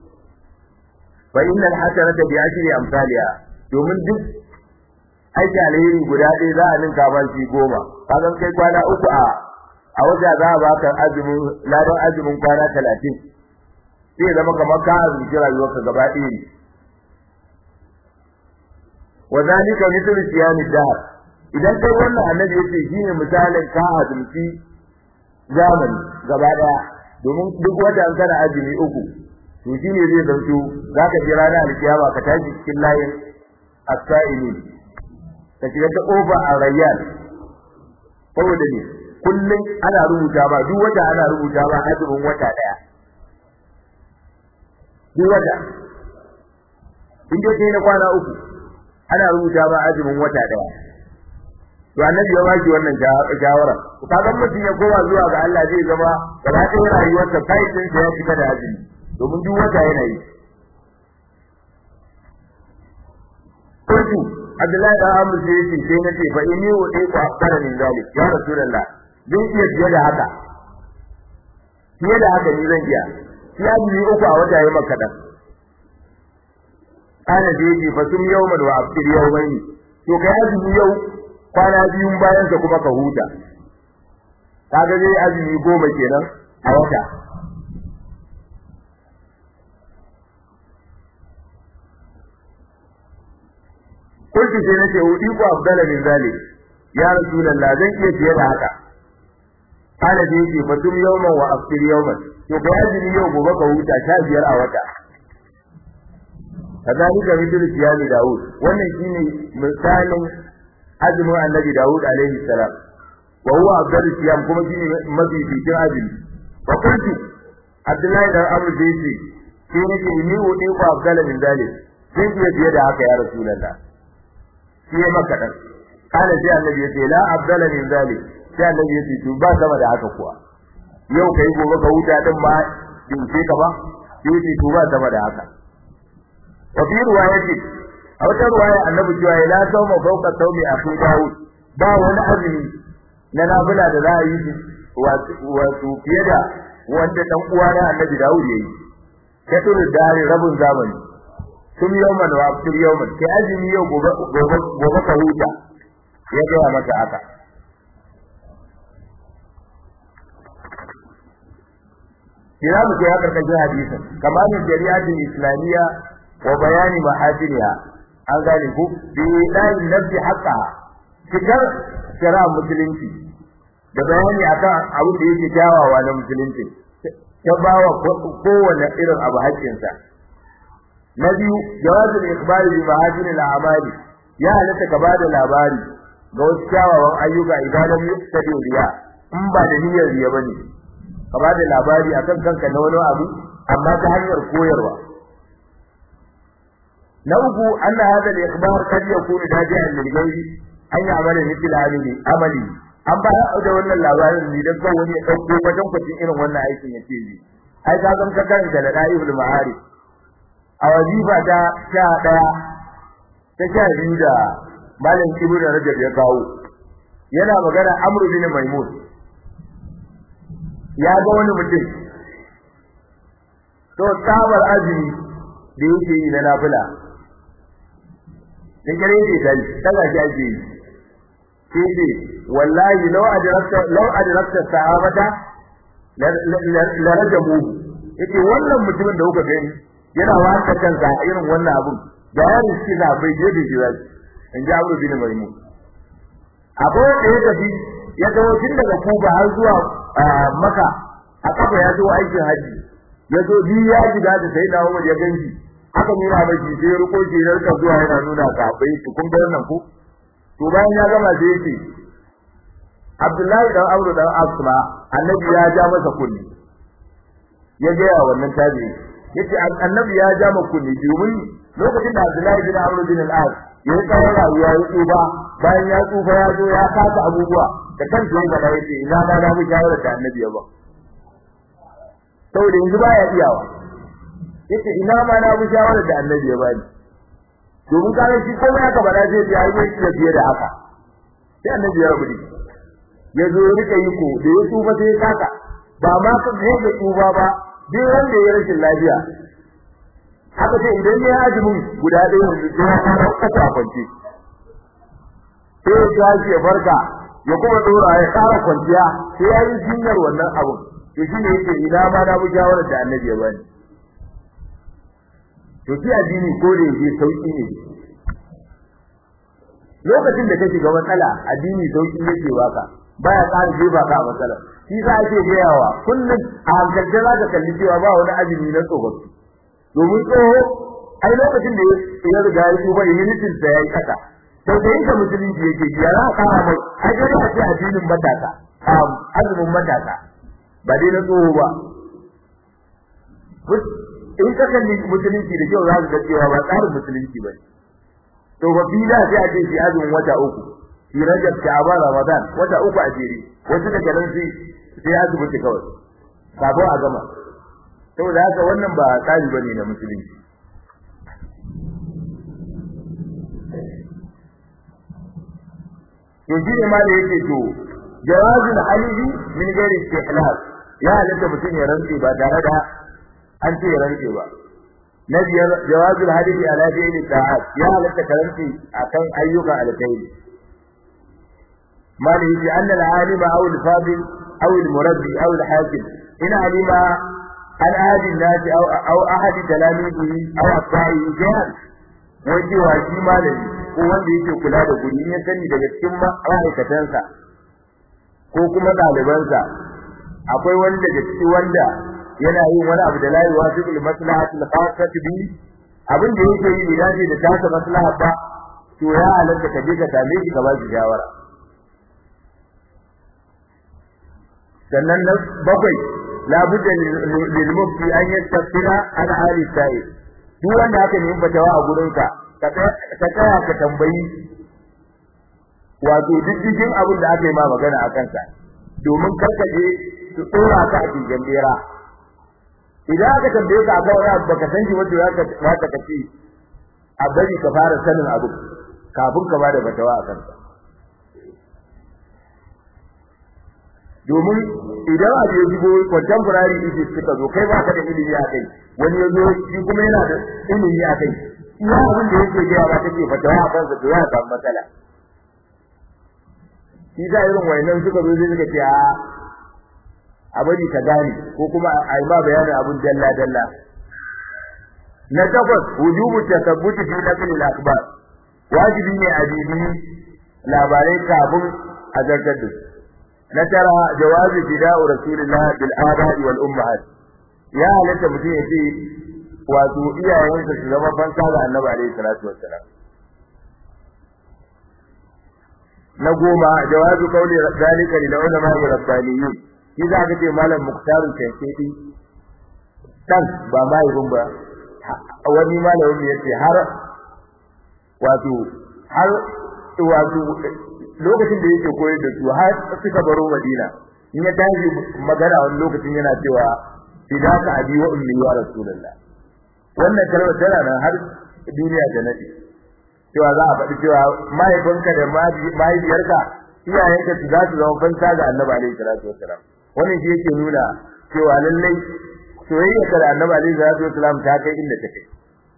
fa innal hasanata bi ashri amsalha domin duk aiki alheri guda ɗaya za a ninka ba shi goma kaga kai kwana uku a a wata za a baka azumin ladan azumin kwana talatin sai zama kamar ka azumci rayuwarka gaba ɗaya ne wa zalika mithlu siyami dahr idan kai wannan annabi yace shine misalin ka azumci zamani gaba ɗaya domin duk wata an kana azumi uku to shine zai zanto zaka ji ranar alkiyama ka tashi cikin layin as-sa'ilin ka shiga ta kofa a rayyan saboda ne kullum ana rubuta ba duk wata ana rubuta ba azumin wata daya duk wata in dai kai na kwana uku ana rubuta ba azumin wata daya to annabi ya baki wannan shawara to kaga mutum ya koma zuwa ga Allah zai zama gaba ɗaya rayuwarsa kai din ya fita da azumi domin duk wata yana yi kuntu Abdullahi da Amr sai yace sai nace fa inni wa dai ku akara min zalik ya Rasulullah zan iya fiye da haka fiye da haka ni zan iya ya bi uku a wata yayin maka dan kana da yace fa sum yawman wa aftir yawmayn to kai azumi yau kwana biyun bayan ka kuma ka huta kaga dai azumi goma kenan a wata kulki sai nace udi ku afdala min zalik ya rasulullah zan iya fiye da haka kana da yake fatum yawman wa aftir yawman to kai azumi yau gobe ka huta sha biyar a wata kazalika mithlu siyami daud wannan shine misalin azumin annabi daud alaihi salam wa huwa afdalu siyam kuma shine mafi fitin azumi fa kuntu abdullahi dan amr da yace sai nake ni wudi ko afdala min zalik sai ku fiye da haka ya rasulullah shi ya maka dan kana sai annabi yace la afdala min zalik sai annabi yace to ba sama da haka kuwa yau kai gobe ka huta din ma dinke ka ba sai yace to ba sama da haka wa fi riwayati a wata riwaya annabi cewa la sawma fawqa sawmi akhi daud ba wani azumi na nafila da za a yi wato fiye da wanda dan uwa na annabi daud yayi katul dare rabun zamani tun yawman wa aftir yawman kai azumi yau gobe gobe gobe ka huta ya ga maka haka kira mu kai karkashin hadisin kamar shari'atul islamiyya wa bayani mahajiriya an gane ku bi dan nafsi haqqa cikar shari'a musulunci da bayani akan abin da yake kyawawa na musulunci ta bawa kowane irin abu haƙƙinsa na biyu jawazul ikhbari bi mahajiril a'mali ya halatta ka bada labari ga wasu kyawawan ayyuka idan lam yuqtadi riya in ba da niyyar riya bane ka bada labari akan kanka na wani abu amma ta hanyar koyarwa na uku anna hada al-ikhbar kad yakunu daji'an lil ghayri an ya'mala mithla amali amali an ba da wannan labarin ne dan kan wani ya dauko wajen kwacin irin wannan aikin yace yi ai ka zan ka karanta da da'ibul ma'arif a wazifa ta sha daya ta sha biyu da malam ibnu rajab ya kawo yana magana amru bin maimun ya ga wani mutum to tabar azumi da yake yi na nafila da kare ne dai kaga shi ake yi sai ce wallahi law adrakta law adrakta sahabata la rajabu yace wannan mutumin da kuka gani yana waka kansa irin wannan abun da ya riski da bai je da jiwa in ji Abu bin Maimun abu da ya tafi ya dawo tun daga Kuba har zuwa Makka a kafa ya zo aikin haji ya zo bi ya shiga da sai na Umar ya ganji aka nuna miki sai ruko shi da ka zuwa yana nuna ka bai su kun ga wannan ko to bayan ya gama sai yake Abdullahi dan Amr dan Asma annabi ya ja masa kunni ya ga wannan tabi yace annabi ya ja masa kunni domin lokacin da Abdullahi bin Amr bin al-As ya yi tsawon rayuwa ya tsufa bayan ya tsufa ya zo ya kasa abubuwa da kansa ya gada yace ina ma na mu shawara da annabi ya ba saboda yanzu baya iyawa yace ina ma na bi shawara da annabi ya bani domin kana shi ko ya ka bada zai yi ayi shi fiye da haka sai annabi ya rubuta ya zo ya rika yi ko da ya tsufa sai ya kaka ba ma ka ne da tsufa ba duk wanda ya rashin lafiya haka sai idan ya azumin guda ɗaya yanzu sai ya fara kasa kwance sai ya tashi ya farka ya kuma dora ya fara kwanciya sai ya yi jinyar wannan abun to shine yake ina ma na bi shawarar da annabi ya bani to shi addini ko da yake sauki ne lokacin da ka shiga matsala addini sauki yake baka baya ƙara jefa ka a matsala shi sa ake gayawa kullum a hankalce za ka kalli cewa ba wani azumi na tsofaffi domin tsoho ai lokacin da ya riga ya tsufa immunitin sa yayi kasa sai da yake musulunci yake ya za ka kara mai ai dai a ce addinin matasa azumin matasa ba dai na tsoho ba in ka kalli musulunci da kyau za ka ga cewa ba tsarin musulunci ba to ba bi da sai a ce shi azumin wata uku shi rajab sha'ban ramadan wata uku a jere wasu daga nan sai sai azumi kawai kafin a gama saboda haka wannan ba tsari bane na musulunci to shi ne ma da yake to jawazul halihi min ghairi istihlal ya halatta mutum ya rantse ba tare da an ce ya rantse ba na biyar jawazul halihi ala fi'li ta'at ya halatta ka rantse akan ayyukan alkhairi ما له أن العالم أو الفاضل أو المربي أو الحاكم إن علم عن أحد الناس أو أو أحد تلاميذه أو أتباعه شيئا wanda wa shi malami ko wanda yake kula da guri ya sani daga cikin ma'aikatansa ko kuma ɗalibansa akwai wani daga ciki wanda yana yin wani abu da la yuwafiqul maslahatul khassati bi abin da yake yi bai dace da tasa maslaha ba to ya halatta ka je ka same shi ka ba shi shawara sannan na bakwai labudda lil mufti an yastafira an hali sa'i duk wanda aka nemi fatawa a gurin ka ka tsaya ka tambayi wato diddigin abin da aka yi ma magana a kansa domin karkaje su tsora ka a cikin bera idan aka tambaye ka akan wani abu baka san shi wanda zaka zaka kace a bari ka fara sanin abu kafin ka bada fatawa a kansa domin idan abu ya shigo contemporary issues suka zo kai baka da ilimi a kai wani ya zo shi kuma yana da ilimi a kai iya abin da yake gaya ba take fatawa a kansa to ya samu matsala shi da irin wayannan suka zo sai suka ce a a bari ka gane ko kuma a yi ma bayanin abin dalla dalla na takwas wujubu tasabbuti fi naqli al-akhbar wajibi ne a bibi labarai kafin a zartar da na tara jawazi fida'u rasulillah bil aba'i wal ummahat ya halatta mutum ya ce wato iyayensa su zama fansa ga annabi alaihi salatu wassalam na goma jawazu qawli zalika lil ulama wa rabbaniyyin shi za ka ce malam muktaru kankedi dan ba mai ba wani malamin ya ce har wato har wato lokacin da yake koyar da su har suka baro Madina in ya tashi magana wani lokacin yana cewa fidaka abi wa ummi ya rasulullah wannan kalmar tana nan har duniya da nadi cewa za a faɗi cewa mahaifinka da mahaifiyarka iyayenka su za su zama fanta ga annabi alaihi salatu wassalam wannan shi yake nuna cewa lallai soyayya da annabi alaihi salatu wassalam ta kai inda ta kai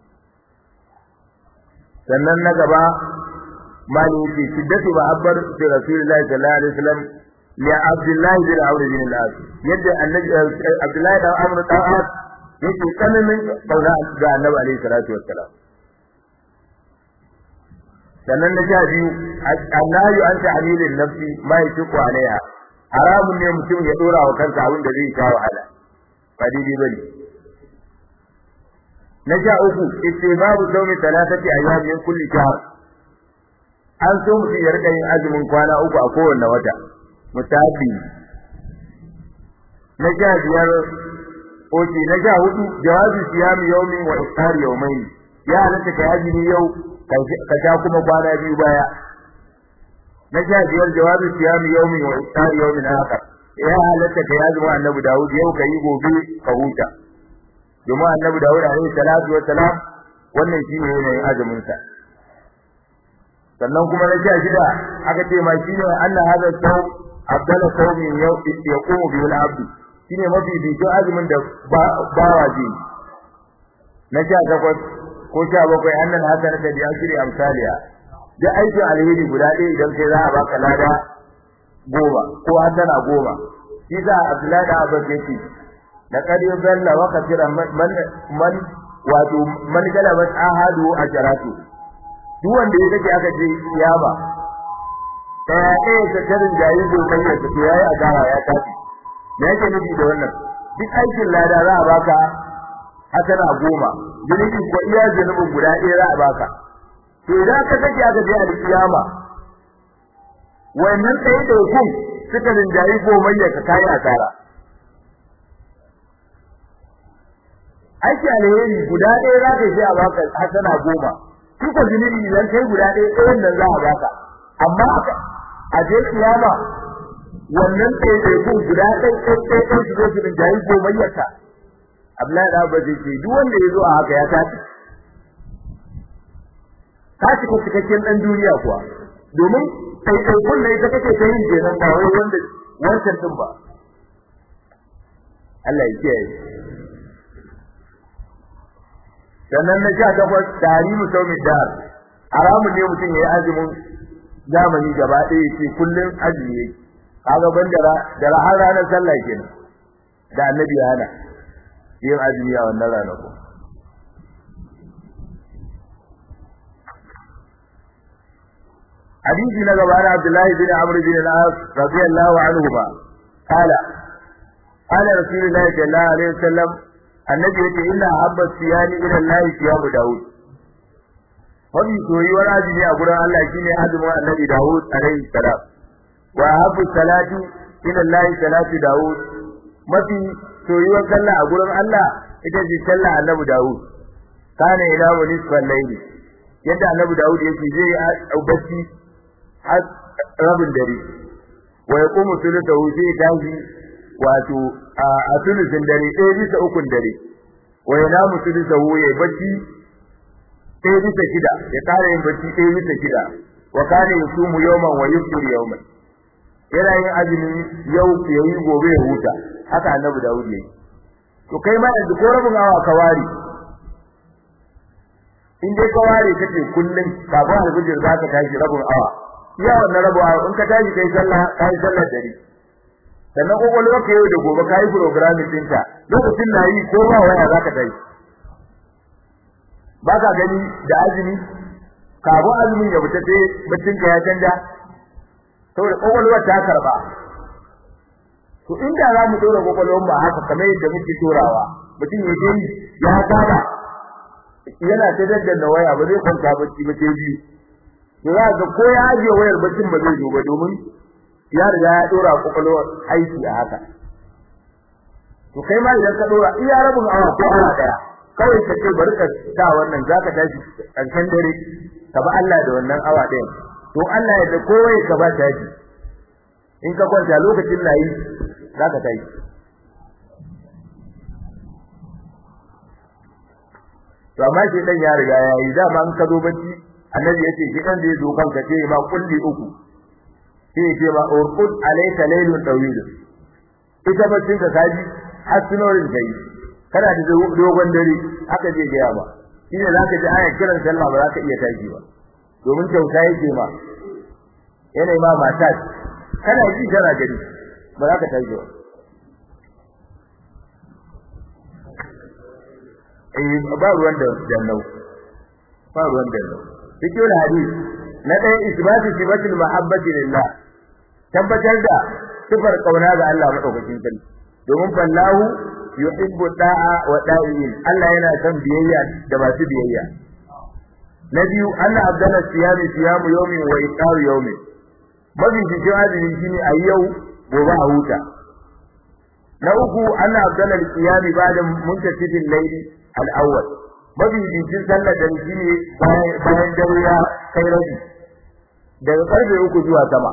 sannan na gaba mali yake shiddatu ma'abbar da rasulullahi sallallahu alaihi wasallam ya abdullahi bin amr bin al-as yadda annabi abdullahi da amr da as yake tsananin kauna ga annabi alaihi salatu wassalam sannan na sha biyu annahu an ta'amilin nafsi ma yashqu alaiha haramun ne mutum ya dora wa kansa abin da zai sha wahala ba daidai bane na sha uku istibabu sawmi thalathati ayyam min kulli shahr an so mutum ya rika yin azumin kwana uku a kowanne wata mutabi na sha biyar oke na sha hudu jawabi siyami yawmi wa iftar yawmayn ya halatta ka azumi yau ka sha kuma kwana biyu baya na sha biyar jawabi siyami yawmi wa iftar yawmin akhar ya halatta ka azumi annabi Dawud yau ka yi gobe ka huta domin annabi Dawud alaihi salatu wa salam wannan shine yanayin azumin sa sannan kuma na sha shida aka ce ma shine anna hada saw abdala sawmin yau yaqumu bihi al-abd shine mafi bijo azumin da bawa ji na sha takwas ko sha bakwai annan hasana da ashri amsaliya da aikin alheri guda ɗaya idan kai za a baka lada goma ko hasana goma shi za Abdullahi da Abbas yake da kadi zalla wa kasira man man wato man galabat ahadu ajaratu duk wanda ya kace aka je kiyama ɗaya ɗaya ta tarin jayin dokan ya tafi yayi asara ya tafi me yake nufi da wannan duk aikin lada za a baka hasana goma zunubi ko iya zunubin guda ɗaya za a baka to idan ka sake aka je alkiyama wannan sai da hukum suka rinjayi gomayya ka kai asara aiki alheri guda ɗaya za ka je a baka hasana goma duka zunubi idan kai guda ɗaya ɗayan nan za a baka amma a je kiyama wannan sai da hukum guda ɗaya ɗaya ɗaya su zo su rinjayi gomayyar ka Abdullahi da Abba zai ce duk wanda ya zo a haka ya tafi ka cika cikakken dan duniya kuwa domin kai kai kun ne ita kake ta yin kenan ba wai wanda wancan din ba Allah ya kiyaye sannan na sha takwas tarihu saumi dar haramun ne mutum ya yi azumin zamani gaba ɗaya ce kullum azumi yake kaga ban da har ranar sallah kenan da annabi ya hana yin azumi a wannan ranaku hadisi na gaba na Abdullahi bin Amr bin al-As radiyallahu anhu ba kala ala rasulullahi sallallahu alaihi wasallam annabi yace inna habba siyani ila Allah siyamu daud wani soyuwar azumi a gurin Allah shine azumin annabi daud alaihi salam wa habbu salati ila Allah salatu daud mafi soyuwar sallah a gurin Allah ita ce sallah annabi daud kana ila nisfal layli yadda annabi daud yake zai yi bacci har rabin dare wa yaqumu thuluthahu sai tashi wato a thuluthin dare ɗaya bisa ukun dare wa yanamu thuluthahu ya bacci ɗaya bisa shida ya kare yin bacci ɗaya bisa shida wa kana yusumu yawman wa yufṭiru yawman yana yin azumi yau ya yi gobe ya huta haka annabi Dawud yayi to kai ma yanzu ko rabin awa ka ware in dai ka ware kace kullun kafin alfijir za ka tashi rabin awa iya wannan rabin awa in ka tashi kai sallah kai sallar dare sannan kokolwa ka yau da gobe kai programming ɗinka lokacin na yi ko ba waya za ka tashi ba ka gani da azumi kafin azumin ya fita sai baccin ka ya canja saboda kokolwar ta karba to inda za mu dora kokolwar ba haka kamar yadda muke dorawa mutum ya je ya saba yana ta daddana waya ba zai kwanta bacci ba sai biyu to za ga ko ya ajiye wayar baccin ba zai zo ba domin ya riga ya dora kokolwar aiki a haka to kai ma idan ka dora iya rabin awa ko awa daya kawai ka ce bari ka sa wannan zaka tashi karshen dare ka ba Allah da wannan awa ɗayan to Allah ya da kowai ka ba tashi in ka kwanta lokacin layi zaka tashi to amma shi dan ya riga ya yi dama in ka zo bacci annabi yace shi dan da ya zo kanka ce ma kulli uku sai ce ma urqud alayka laylun tawil ita baccin ka kaji hasinorin kai kana da dogon dare haka zai ga ba shine zaka ji ayar kiran sallah ba zaka iya tashi ba domin kyauta yake ma yana ma mata kana ji kana gari ba za ka tashi ba eh ba ruwan da jannau ba ruwan da jannau cikin hadisi na ɗaya isbatu sifatul mahabbati lillah tabbatar da sifar kauna ga Allah madaukakin sarki domin fallahu yuhibbu da'a wa da'in Allah yana son biyayya da masu biyayya na biyu anna abdala siyami siyamu yawmin wa iftar yawmin mafi cikin azumi shine a yau gobe a huta na uku anna abdala siyami ba'da muntasifin layli al-awwal mafi cikin sallar da shine bayan dare ya kai rabi daga karfe uku zuwa sama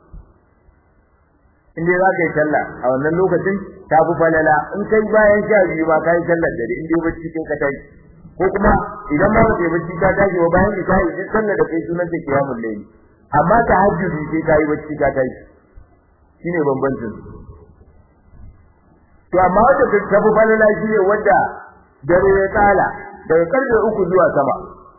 in dai za ka yi sallah a wannan lokacin ta fi falala in kai bayan sha biyu ma ka yi sallar dare in dai bacci kai ka tashi ko kuma idan ma ba kai bacci ka tashi ba bayan ka yi duk sallar da kai sunan ta kiyamul layli amma ta hajjudi sai ka yi bacci ka tashi shine bambancin to amma wanda ta fi falala shine wanda dare ya tsala daga karfe uku zuwa sama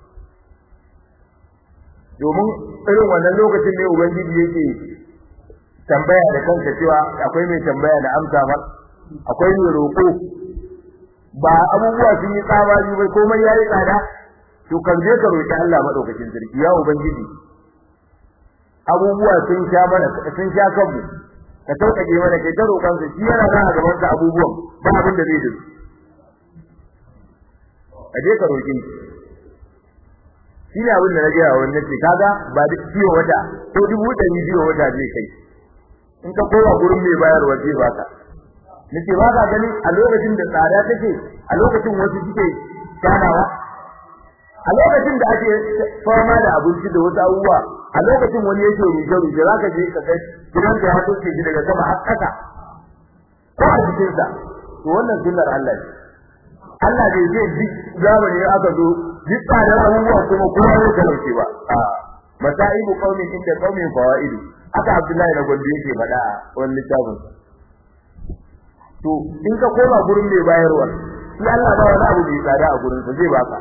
domin irin wannan lokacin ne ubangiji yake tambaya da kanka cewa akwai mai tambaya da amsa ba akwai mai roƙo ba abubuwa sun yi tsaba yi bai komai ya yi tsada to kan je ka roƙi Allah madaukakin sarki ya ubangiji abubuwa sun sha mana sun sha kanmu ka sauƙaƙe mana kai ta roƙon sa shi yana nan a gaban sa abubuwan ba abin da zai da a je ka roƙi shi ne abin da na gaya wa wannan ce kaga ba duk ciwo wata ko dubu ɗari biyu wata zai kai in ka kowa gurin mai bayarwa zai baka nace ba ka gani a lokacin da tsada take a lokacin wasu suke tsanawa a lokacin da ake fama da abinci da wasu abubuwa a lokacin wani yake ruje ruje zaka je ka kai gidan da ya toke shi daga sama har ƙasa ko a cikin sa to wannan sunnar Allah ce Allah bai ce duk zamani aka zo duk tsadar abubuwa kuma kowa ya talauce ba a masaibu qaumin inda qaumin fawaidu aka Abdullahi na Gondo yake faɗa a wani littafin to in ka koma gurin mai bayarwa shi Allah ba wani abu mai tsada a gurin sa zai baka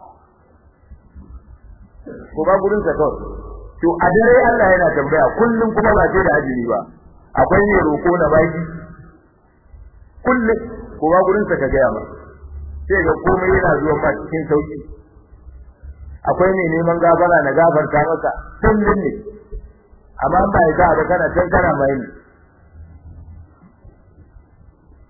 ko ba gurin sa kawai to a dare Allah yana tambaya kullum kuma ba sai da ajiri ba akwai ne roko na baki kullum ko ba gurin sa ka ga ma sai ga komai yana zuwa ma cikin sauki akwai ne neman gafara na gafarta maka kullum ne amma ba ya da kana can kana mai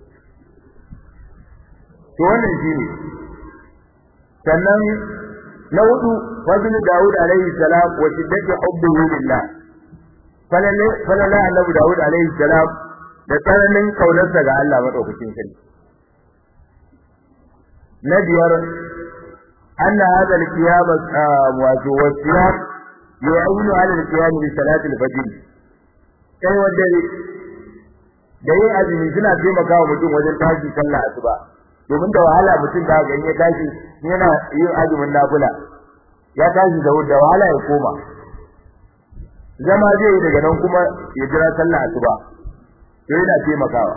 to wannan shine sannan na hudu fadl Dawud alaihi salam wa shiddati hubbihi lillah falala falala annabi Dawud alaihi salam da tsananin kaunarsa ga Allah madaukakin sarki na biyar anna hada al-qiyam wato wasiyam yu'inu ala al-qiyam bi salati al-fajr kai wanda da yin azumi suna taimakawa mutum wajen tashi sallah asuba domin da wahala mutum da ga ya tashi yana yin azumin nafila ya tashi da da wahala ya koma zama zai yi daga nan kuma ya jira sallah asuba to yana taimakawa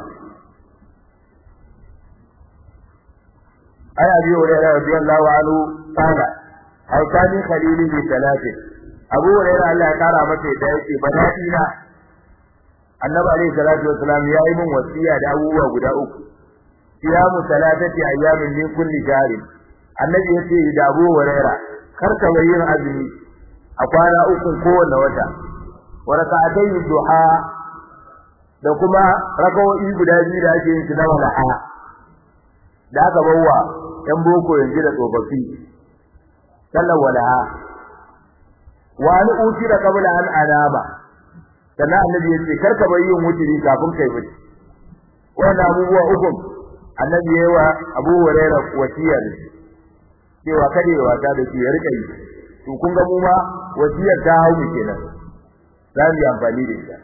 ai abi hurairah radiyallahu anhu qala awsani khalili bi salatin abu hurairah Allah ya kara masa da yake badadi na annabi alayhi salatu wassalam ya yi min wasiya da abubuwa guda uku siyamu salatati ayyamin min kulli shahr annabi yace da abu hurairah kar ka yin azumi a kwana uku kowanne wata wa raka'atay duha da kuma rakawoyi guda biyu da ake yin su na wala'a da aka bawa yan boko yanzu da tsofaffi sallar wala'a wa an utira qabla an anaba sannan annabi ya ce karka bar yin wuturi kafin kai bacci wannan abubuwa uku annabi ya wa Abu Hurairah wasiya da shi cewa kada ya wata da shi ya rika yi to kun ga mu ma wasiyar ta hau mu kenan za mu yi amfani da ita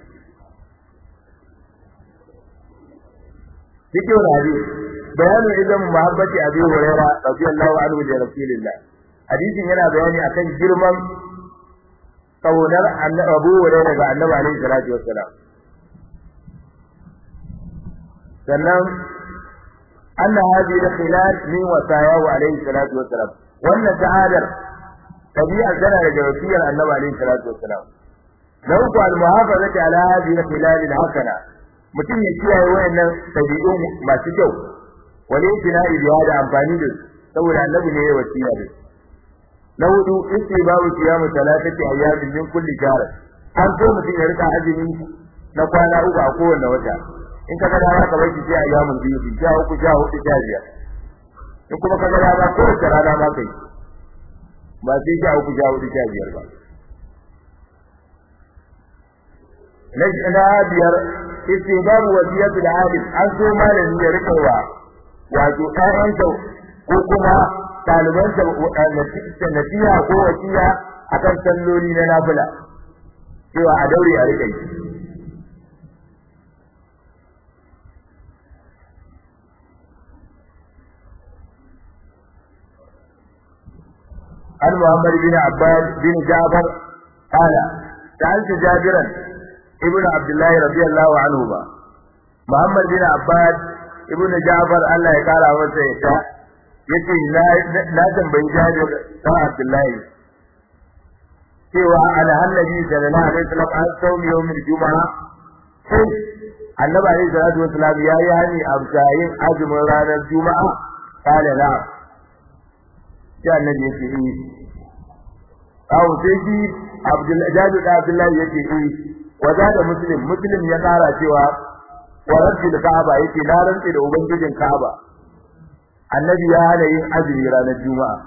cikin hadisi bayanin idan muhabbati Abu Hurairah radiyallahu anhu da Rasulullah hadisin yana bayani akan girman kaunar Abu Hurairah ga Annabi alaihi salatu wassalam sannan anna hadhihi al-khilal min wasayahu alaihi salatu wassalam wannan ta'adar tabi'a tana daga wasiyar Annabi alaihi salatu wassalam na uku al-muhafazati ala hadhihi al-khilal al-hasana mutum ya kiyaye wayannan tabi'u masu kyau wani tina'i biya da amfani da saboda Annabi ne ya wasiya da su na hudu istibabu siyamu salatati ayyamin min kulli shahr an so mutum ya rika azumi na kwana uku a kowanne wata in ka ga dama ka bar shi sai ayyamin biyu ki sha uku sha hudu sha biyar in kuma ka ga dama ko wace rana ma kai ba sai sha uku sha hudu sha biyar ba na biyar istibabu wasiyatul alim an so malami ya rika wa wato ƴaƴansa ko kuma ɗalibansa nasiha ko wasiya akan salloli na nafila cewa a daure a rike عن محمد بن عباس بن جعفر قال سألت جابرا ابن عبد الله رضي الله عنهما محمد بن عباس ابن جعفر الله يقال masa ya yace na tambayi Jabir dan Abdullahi cewa ala annabi sallallahu alaihi wasallam an saumi yawmil juma'a sai annabi alaihi salatu wasallam ya yi hani a yin azumin ranar juma'a kala na sai annabi ya ce eh kawo sai shi Abdullahi Jabir da Abdullahi ya ce eh waza da muslim muslim ya kara cewa wa rabbil ka'aba yake na rantsi da ubangijin ka'aba annabi ya hana yin azumi ranar juma'a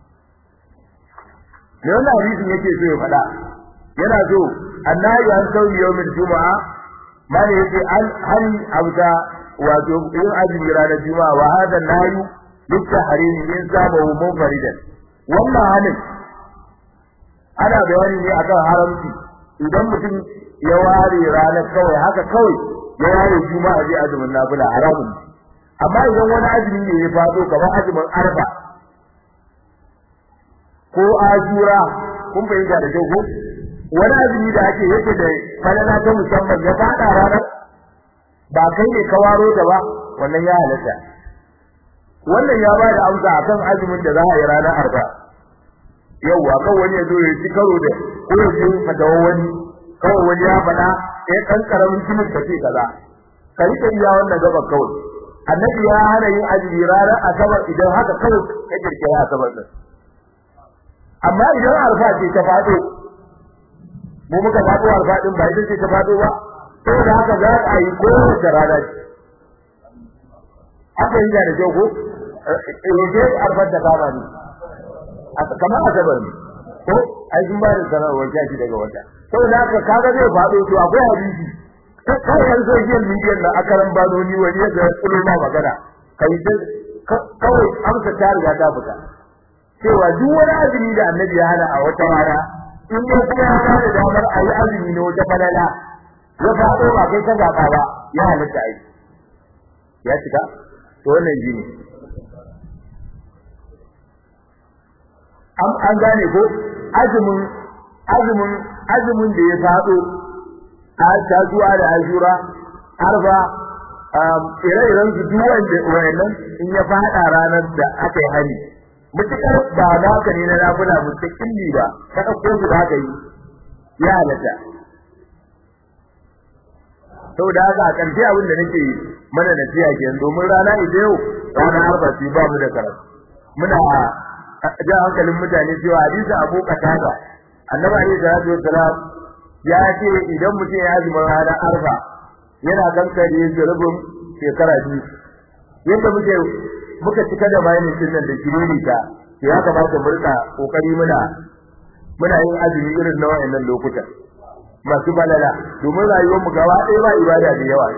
me wannan hadisin yake so ya faɗa yana so annabi an sauyi yawmin juma'a mane yake an hani abuta wato yin azumi ranar juma'a wa hada nayu dukkan harimi in saba hu munfaridan wannan hanin ana bayani ne akan haramci idan mutum ya ware ranar kawai haka kawai ya ware juma'a zai azumin nafila haramun ne amma idan wani azumi ne ya fado kamar azumin arfa ko ajura kun fahimta da kyau ko wani azumi da ake yake da falala ta musamman ya fada ranar ba kai ne ka waro ta ba wannan ya halatta wannan ya ba da amsa akan azumin da za a yi ranar arfa yau kan wani ya zo ya ci karo da ko ya ji fatawa wani kawai wani ya faɗa ya ɗan ƙaramin kimin ka ce kaza ka rike iya wannan gaban kawai annabi ya hana yin azumi ranar asabar idan haka kawai ka kirkira asabar din amma idan arfa ce ta fado mu muka fado arfa din ba idan ce ta fado ba saboda haka za a yi kowace rana ce haka yi da kyau ko roje arfar da kama ne kamar asabar ne ko ai sun ba da sanarwar jaji daga wata saboda haka kaga zai faɗo to akwai hadisi kai yan social media na akaran banoni wani yadda kullu ma magana kai kawai amsa ta riga ta fita cewa duk wani azumi da annabi ya hana a wata rana in dai kuma ya ba da damar a yi azumi na wata falala ya faɗo ba kai ka zaɓa ba ya halitta aiki ya cika to wannan ji ne an gane ko azumin azumin azumin da ya faɗo a tasuwa da ajura arba ire-iren su duk wanda wayannan in ya faɗa ranar da aka yi hari mutukar ba naka ne na nafila mustaqilli ba ka ɗauko su da yi ya halatta saboda haka a ƙarshe abin da nake mana nasiha kenan domin rana ita yau rana arba ce ba mu da karatu muna ja hankalin mutane cewa hadisi Abu Qatada Annabi alaihi salatu wassalam ya ce idan mutum ya azumi ranar arba yana kankare rubun shekara biyu yadda muke muka cika da bayanin sunan da kiriri ta ya kamata mu rika kokari muna muna yin azumi irin na wayannan lokutan masu balala domin rayuwar mu gaba ɗaya ba ibada da yawa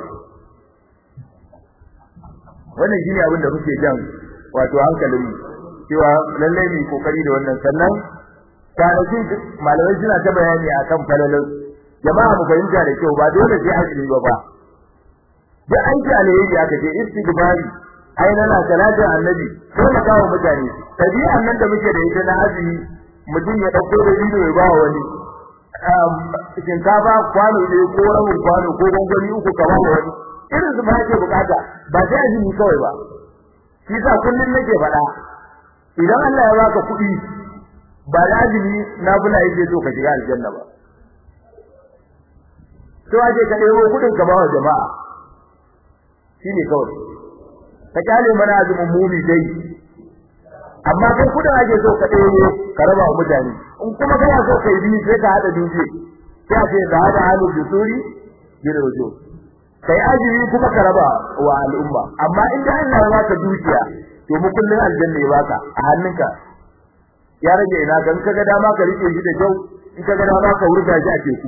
wannan shine abin da muke jan wato hankalin mu cewa lallai mu kokari da wannan sannan kwanaki malamai suna ta bayani akan falalar jama'a mu fahimta da kyau ba dole sai azumi ba ba da aiki alheri aka ce istighfari ai na salatin annabi sai mu kawo mutane tabi'an nan da muke da ita na azumi mutum ya dauko da ido ya ba wani shinkafa kwano ne ko rabin kwano ko gwangwani uku ka ba wani irin su ba ke bukata ba sai azumi kawai ba shi sa kullum nake faɗa idan Allah ya baka kuɗi ba da azumi na bula yake so ka shiga aljanna ba to aje ka ɗebo kuɗin ka ba wa jama'a shine kawai ka kyale mana azumin mumi dai amma kai kudin ake so ka ɗaya ka raba wa mutane in kuma kana so kai bi sai ka hada duje sai a ce ka hada halu bisuri bin rujo kai ajiri kuma ka raba wa al'umma amma in da Allah ya baka dukiya to mu kullun aljanna ya baka a hannunka ya rage ina kan kaga dama ka rike shi da kyau in kaga dama ka wurga shi a teku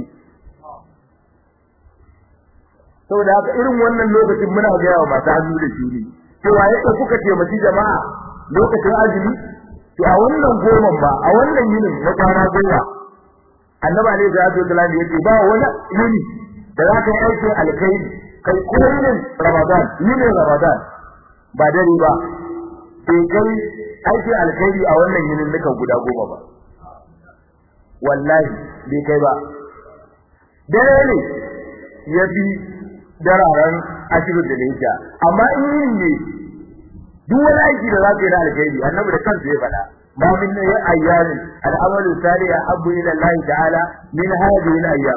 saboda haka irin wannan lokacin muna ga yawa masu hannu da shi cewa yadda kuka taimaki jama'a lokacin azumi to a wannan goman ba a wannan yinin na kwana goma annabi alaihi salatu wasallam yace ba wani yini da za ka yi aikin alkhairi kai ko yinin ramadan yinin ramadan ba dare ba sai kai aikin alkhairi a wannan yinin nika guda goma ba wallahi bai kai ba dare ne ya fi dararen ashirin da lafiya amma in yin ne duk wani aiki da zaka yi na alkhairi annabi da kansa ya faɗa ma min ayyamin al'amalu salih ahabbu ila Allah ta'ala min hadhihi al-ayyam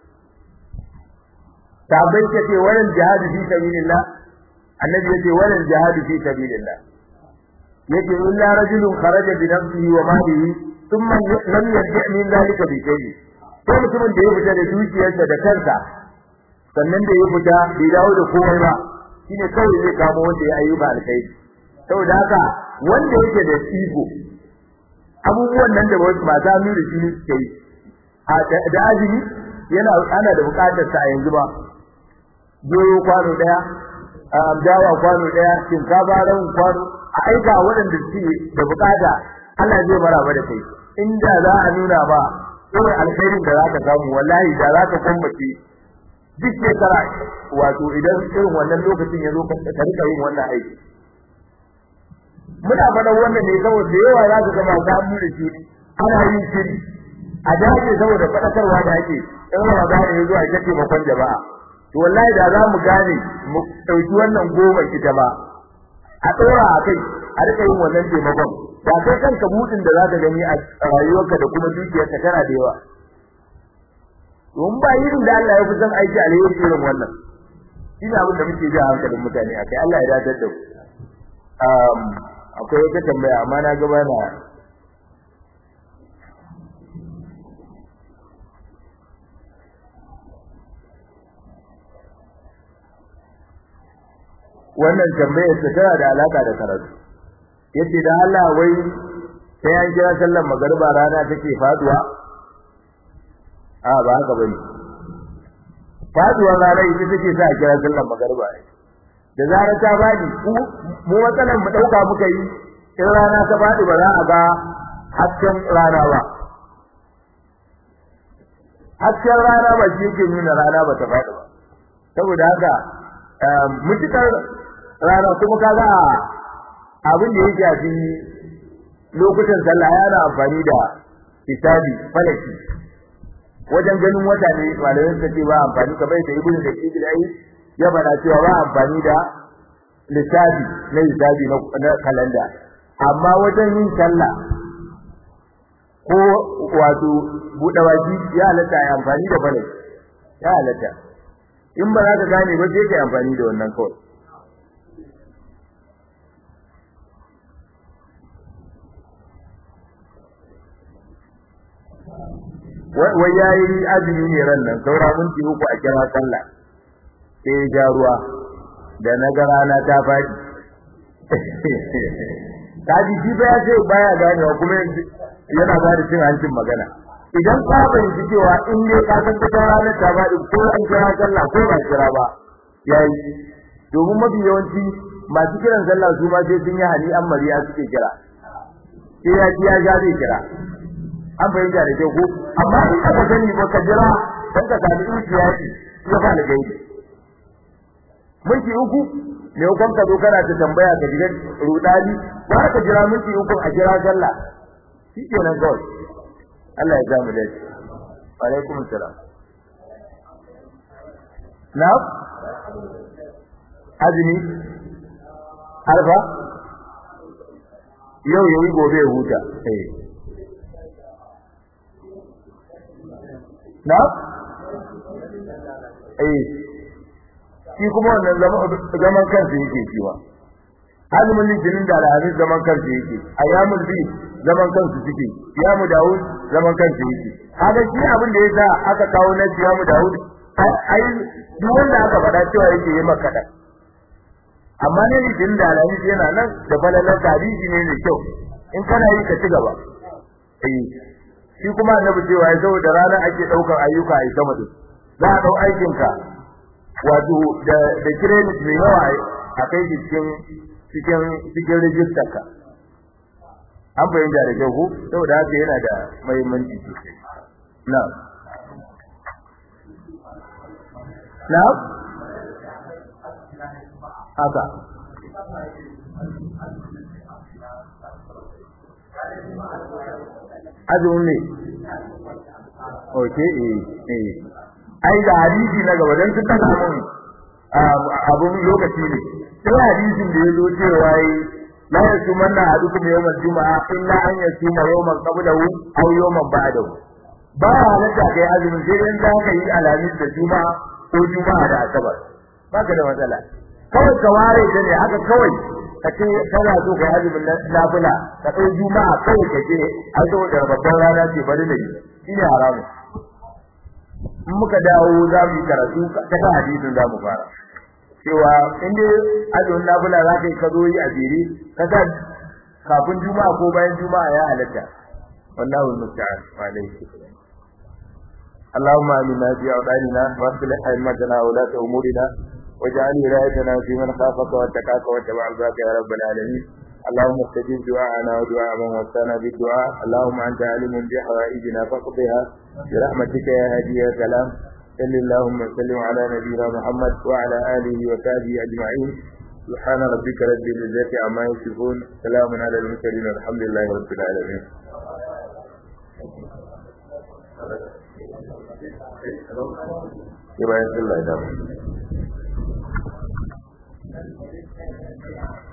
sabai kace wannan jihad fi sabilillah annabi yace wannan jihad fi sabilillah yace illa rajulun kharaja bi nafsihi wa malihi thumma lam yarji' min dhalika bi shay'in sai mutumin da ya fita da dukiyarsa da kansa sannan da ya fita bai dawo da komai ba shine kawai zai kamo wanda ya ayyuka alkhairi saboda haka wanda yake da iko abubuwan nan da masu hannu da shi suke yi a da azumi yana ana da bukatar sa a yanzu ba goyo kwano daya dawa kwano daya shinkafa ran kwano a aika waɗanda suke da bukata Allah zai maraba da kai inda za a nuna ba irin alkhairin da za ka samu wallahi da za ka kumbace duk shekara wato idan irin wannan lokacin ya zo ka rika yin wannan aiki muna faɗa wannan ne saboda yawa za ka gama samu da shi ana yin shiri a dace saboda faɗakarwa da ake in Ramadan ya zo a ita taimakon jama'a to wallahi da za mu gane mu ɗauki wannan goma ita ba a ɗora a kai a rika yin wannan taimakon ba kai kanka buɗin da za ka gani a rayuwarka da kuma dukiyarka tana da yawa domin ba irin da Allah ya fi son aiki alheri irin wannan shi ne abin da muke ji a hankalin mutane akai Allah ya dadar da ku akwai wata tambaya amma na gaba na wannan tambayar ta tana da alaka da karatu yace da Allah wai sai an kira sallar magariba rana take faduwa a ba haka bane faduwar rana ita take sa a kira sallar magariba da zarar ta bani mu matsalan mu dauka muka yi in rana ta fadi ba za a ga hasken rana ba hasken rana ba shi yake nuna rana ba ta fadi ba saboda haka mutukar rana kuma kaga abin da ya shafi lokutan sallah yana amfani da hisabi falaki wajen ganin wata ne malamin sa ce ba amfani kamar da ibnu da ibnu ai ya bada cewa ba amfani da lissafi na hisabi na kalanda amma wajen yin sallah ko wato buɗe baki ya halatta ya amfani da falaki ya halatta in ba za ka gane ba sai ka amfani da wannan kawai wai yayi azumi ne ran nan saura minti uku a kira sallah sai ya ja ruwa da na ga rana ta faɗi kaji shi ba ya ce baya ganewa kuma yana ba da cin hancin magana idan ka fahimci cewa in dai ka san ta rana ta faɗi ko an kira sallah ko ba kira ba yayi domin mafi yawanci masu kiran sallah su ma sai sun yi hali an mariya suke kira sai ya ji ya ja zai kira an fahimta da kyau ko amma in ka sani ba ka jira dan ka sami ikiyasi ya fa algai minti uku ne ukun ka zo kana ta tambaya ka diga rudani ba ka jira minti uku a jira sallah shikenan kawai Allah ya ja mu dace wa alaikum assalam na azumi alfa yau yayi gobe ya huta eh na eh shi kuma wannan zaman kansa yake cewa azumin litinin da alhamis zaman kansa yake ayyamul bi zaman kansu suke yamu daud zaman kansa yake haka shi abin da yasa aka kawo na yamu daud ai duk wanda aka faɗa cewa yake yi maka da amma ne litinin da alhamis yana nan da falalar hadisi ne mai kyau in kana yi ka ci gaba eh shi kuma annabi cewa ya saboda rana ake daukar ayyuka a sama da za a dau aikin ka wato da da credit mai yawa a kai shi cikin cikin cikin register ka an bayyana da kyau ko saboda haka yana da muhimmanci sosai na na haka azumin ne oke eh eh ai da hadisi na gaba dan suka samu abun lokaci ne sai hadisin da yazo cewa yi la yasumanna ahadukum yawmal juma'a illa an yasuma yawman qablahu aw yawman ba'dahu ba halatta kai azumin sai dan za ka yi alamis da juma'a ko juma'a da asabar baka da matsala kawai ka ware ta ne haka kawai ka ce kana so ka yi azumin nafila ka ɗau juma'a kawai ka ce an zo da babban rana ce bari da yi shine haramu in muka dawo za mu yi karatu ta kan hadisin za mu fara cewa in dai azumin nafila za ka yi ka zo yi a jere ka sa kafin juma'a ko bayan juma'a ya halatta wallahu musta'an wa alaihi اللهم آمنا في أوطاننا واصلح أئمتنا وولاة أمورنا واجعل ولايتنا في من خافك واتقاك واتبع رضاك يا رب العالمين اللهم استجب دعاءنا ودعاء من وصانا بالدعاء اللهم انت عالم بحوائجنا فاقضها برحمتك يا هادي يا سلام صل اللهم وسلم على نبينا محمد وعلى اله وصحبه اجمعين سبحان ربك رب العزة عما يصفون سلام على المرسلين والحمد لله رب العالمين يبقى يسأل الله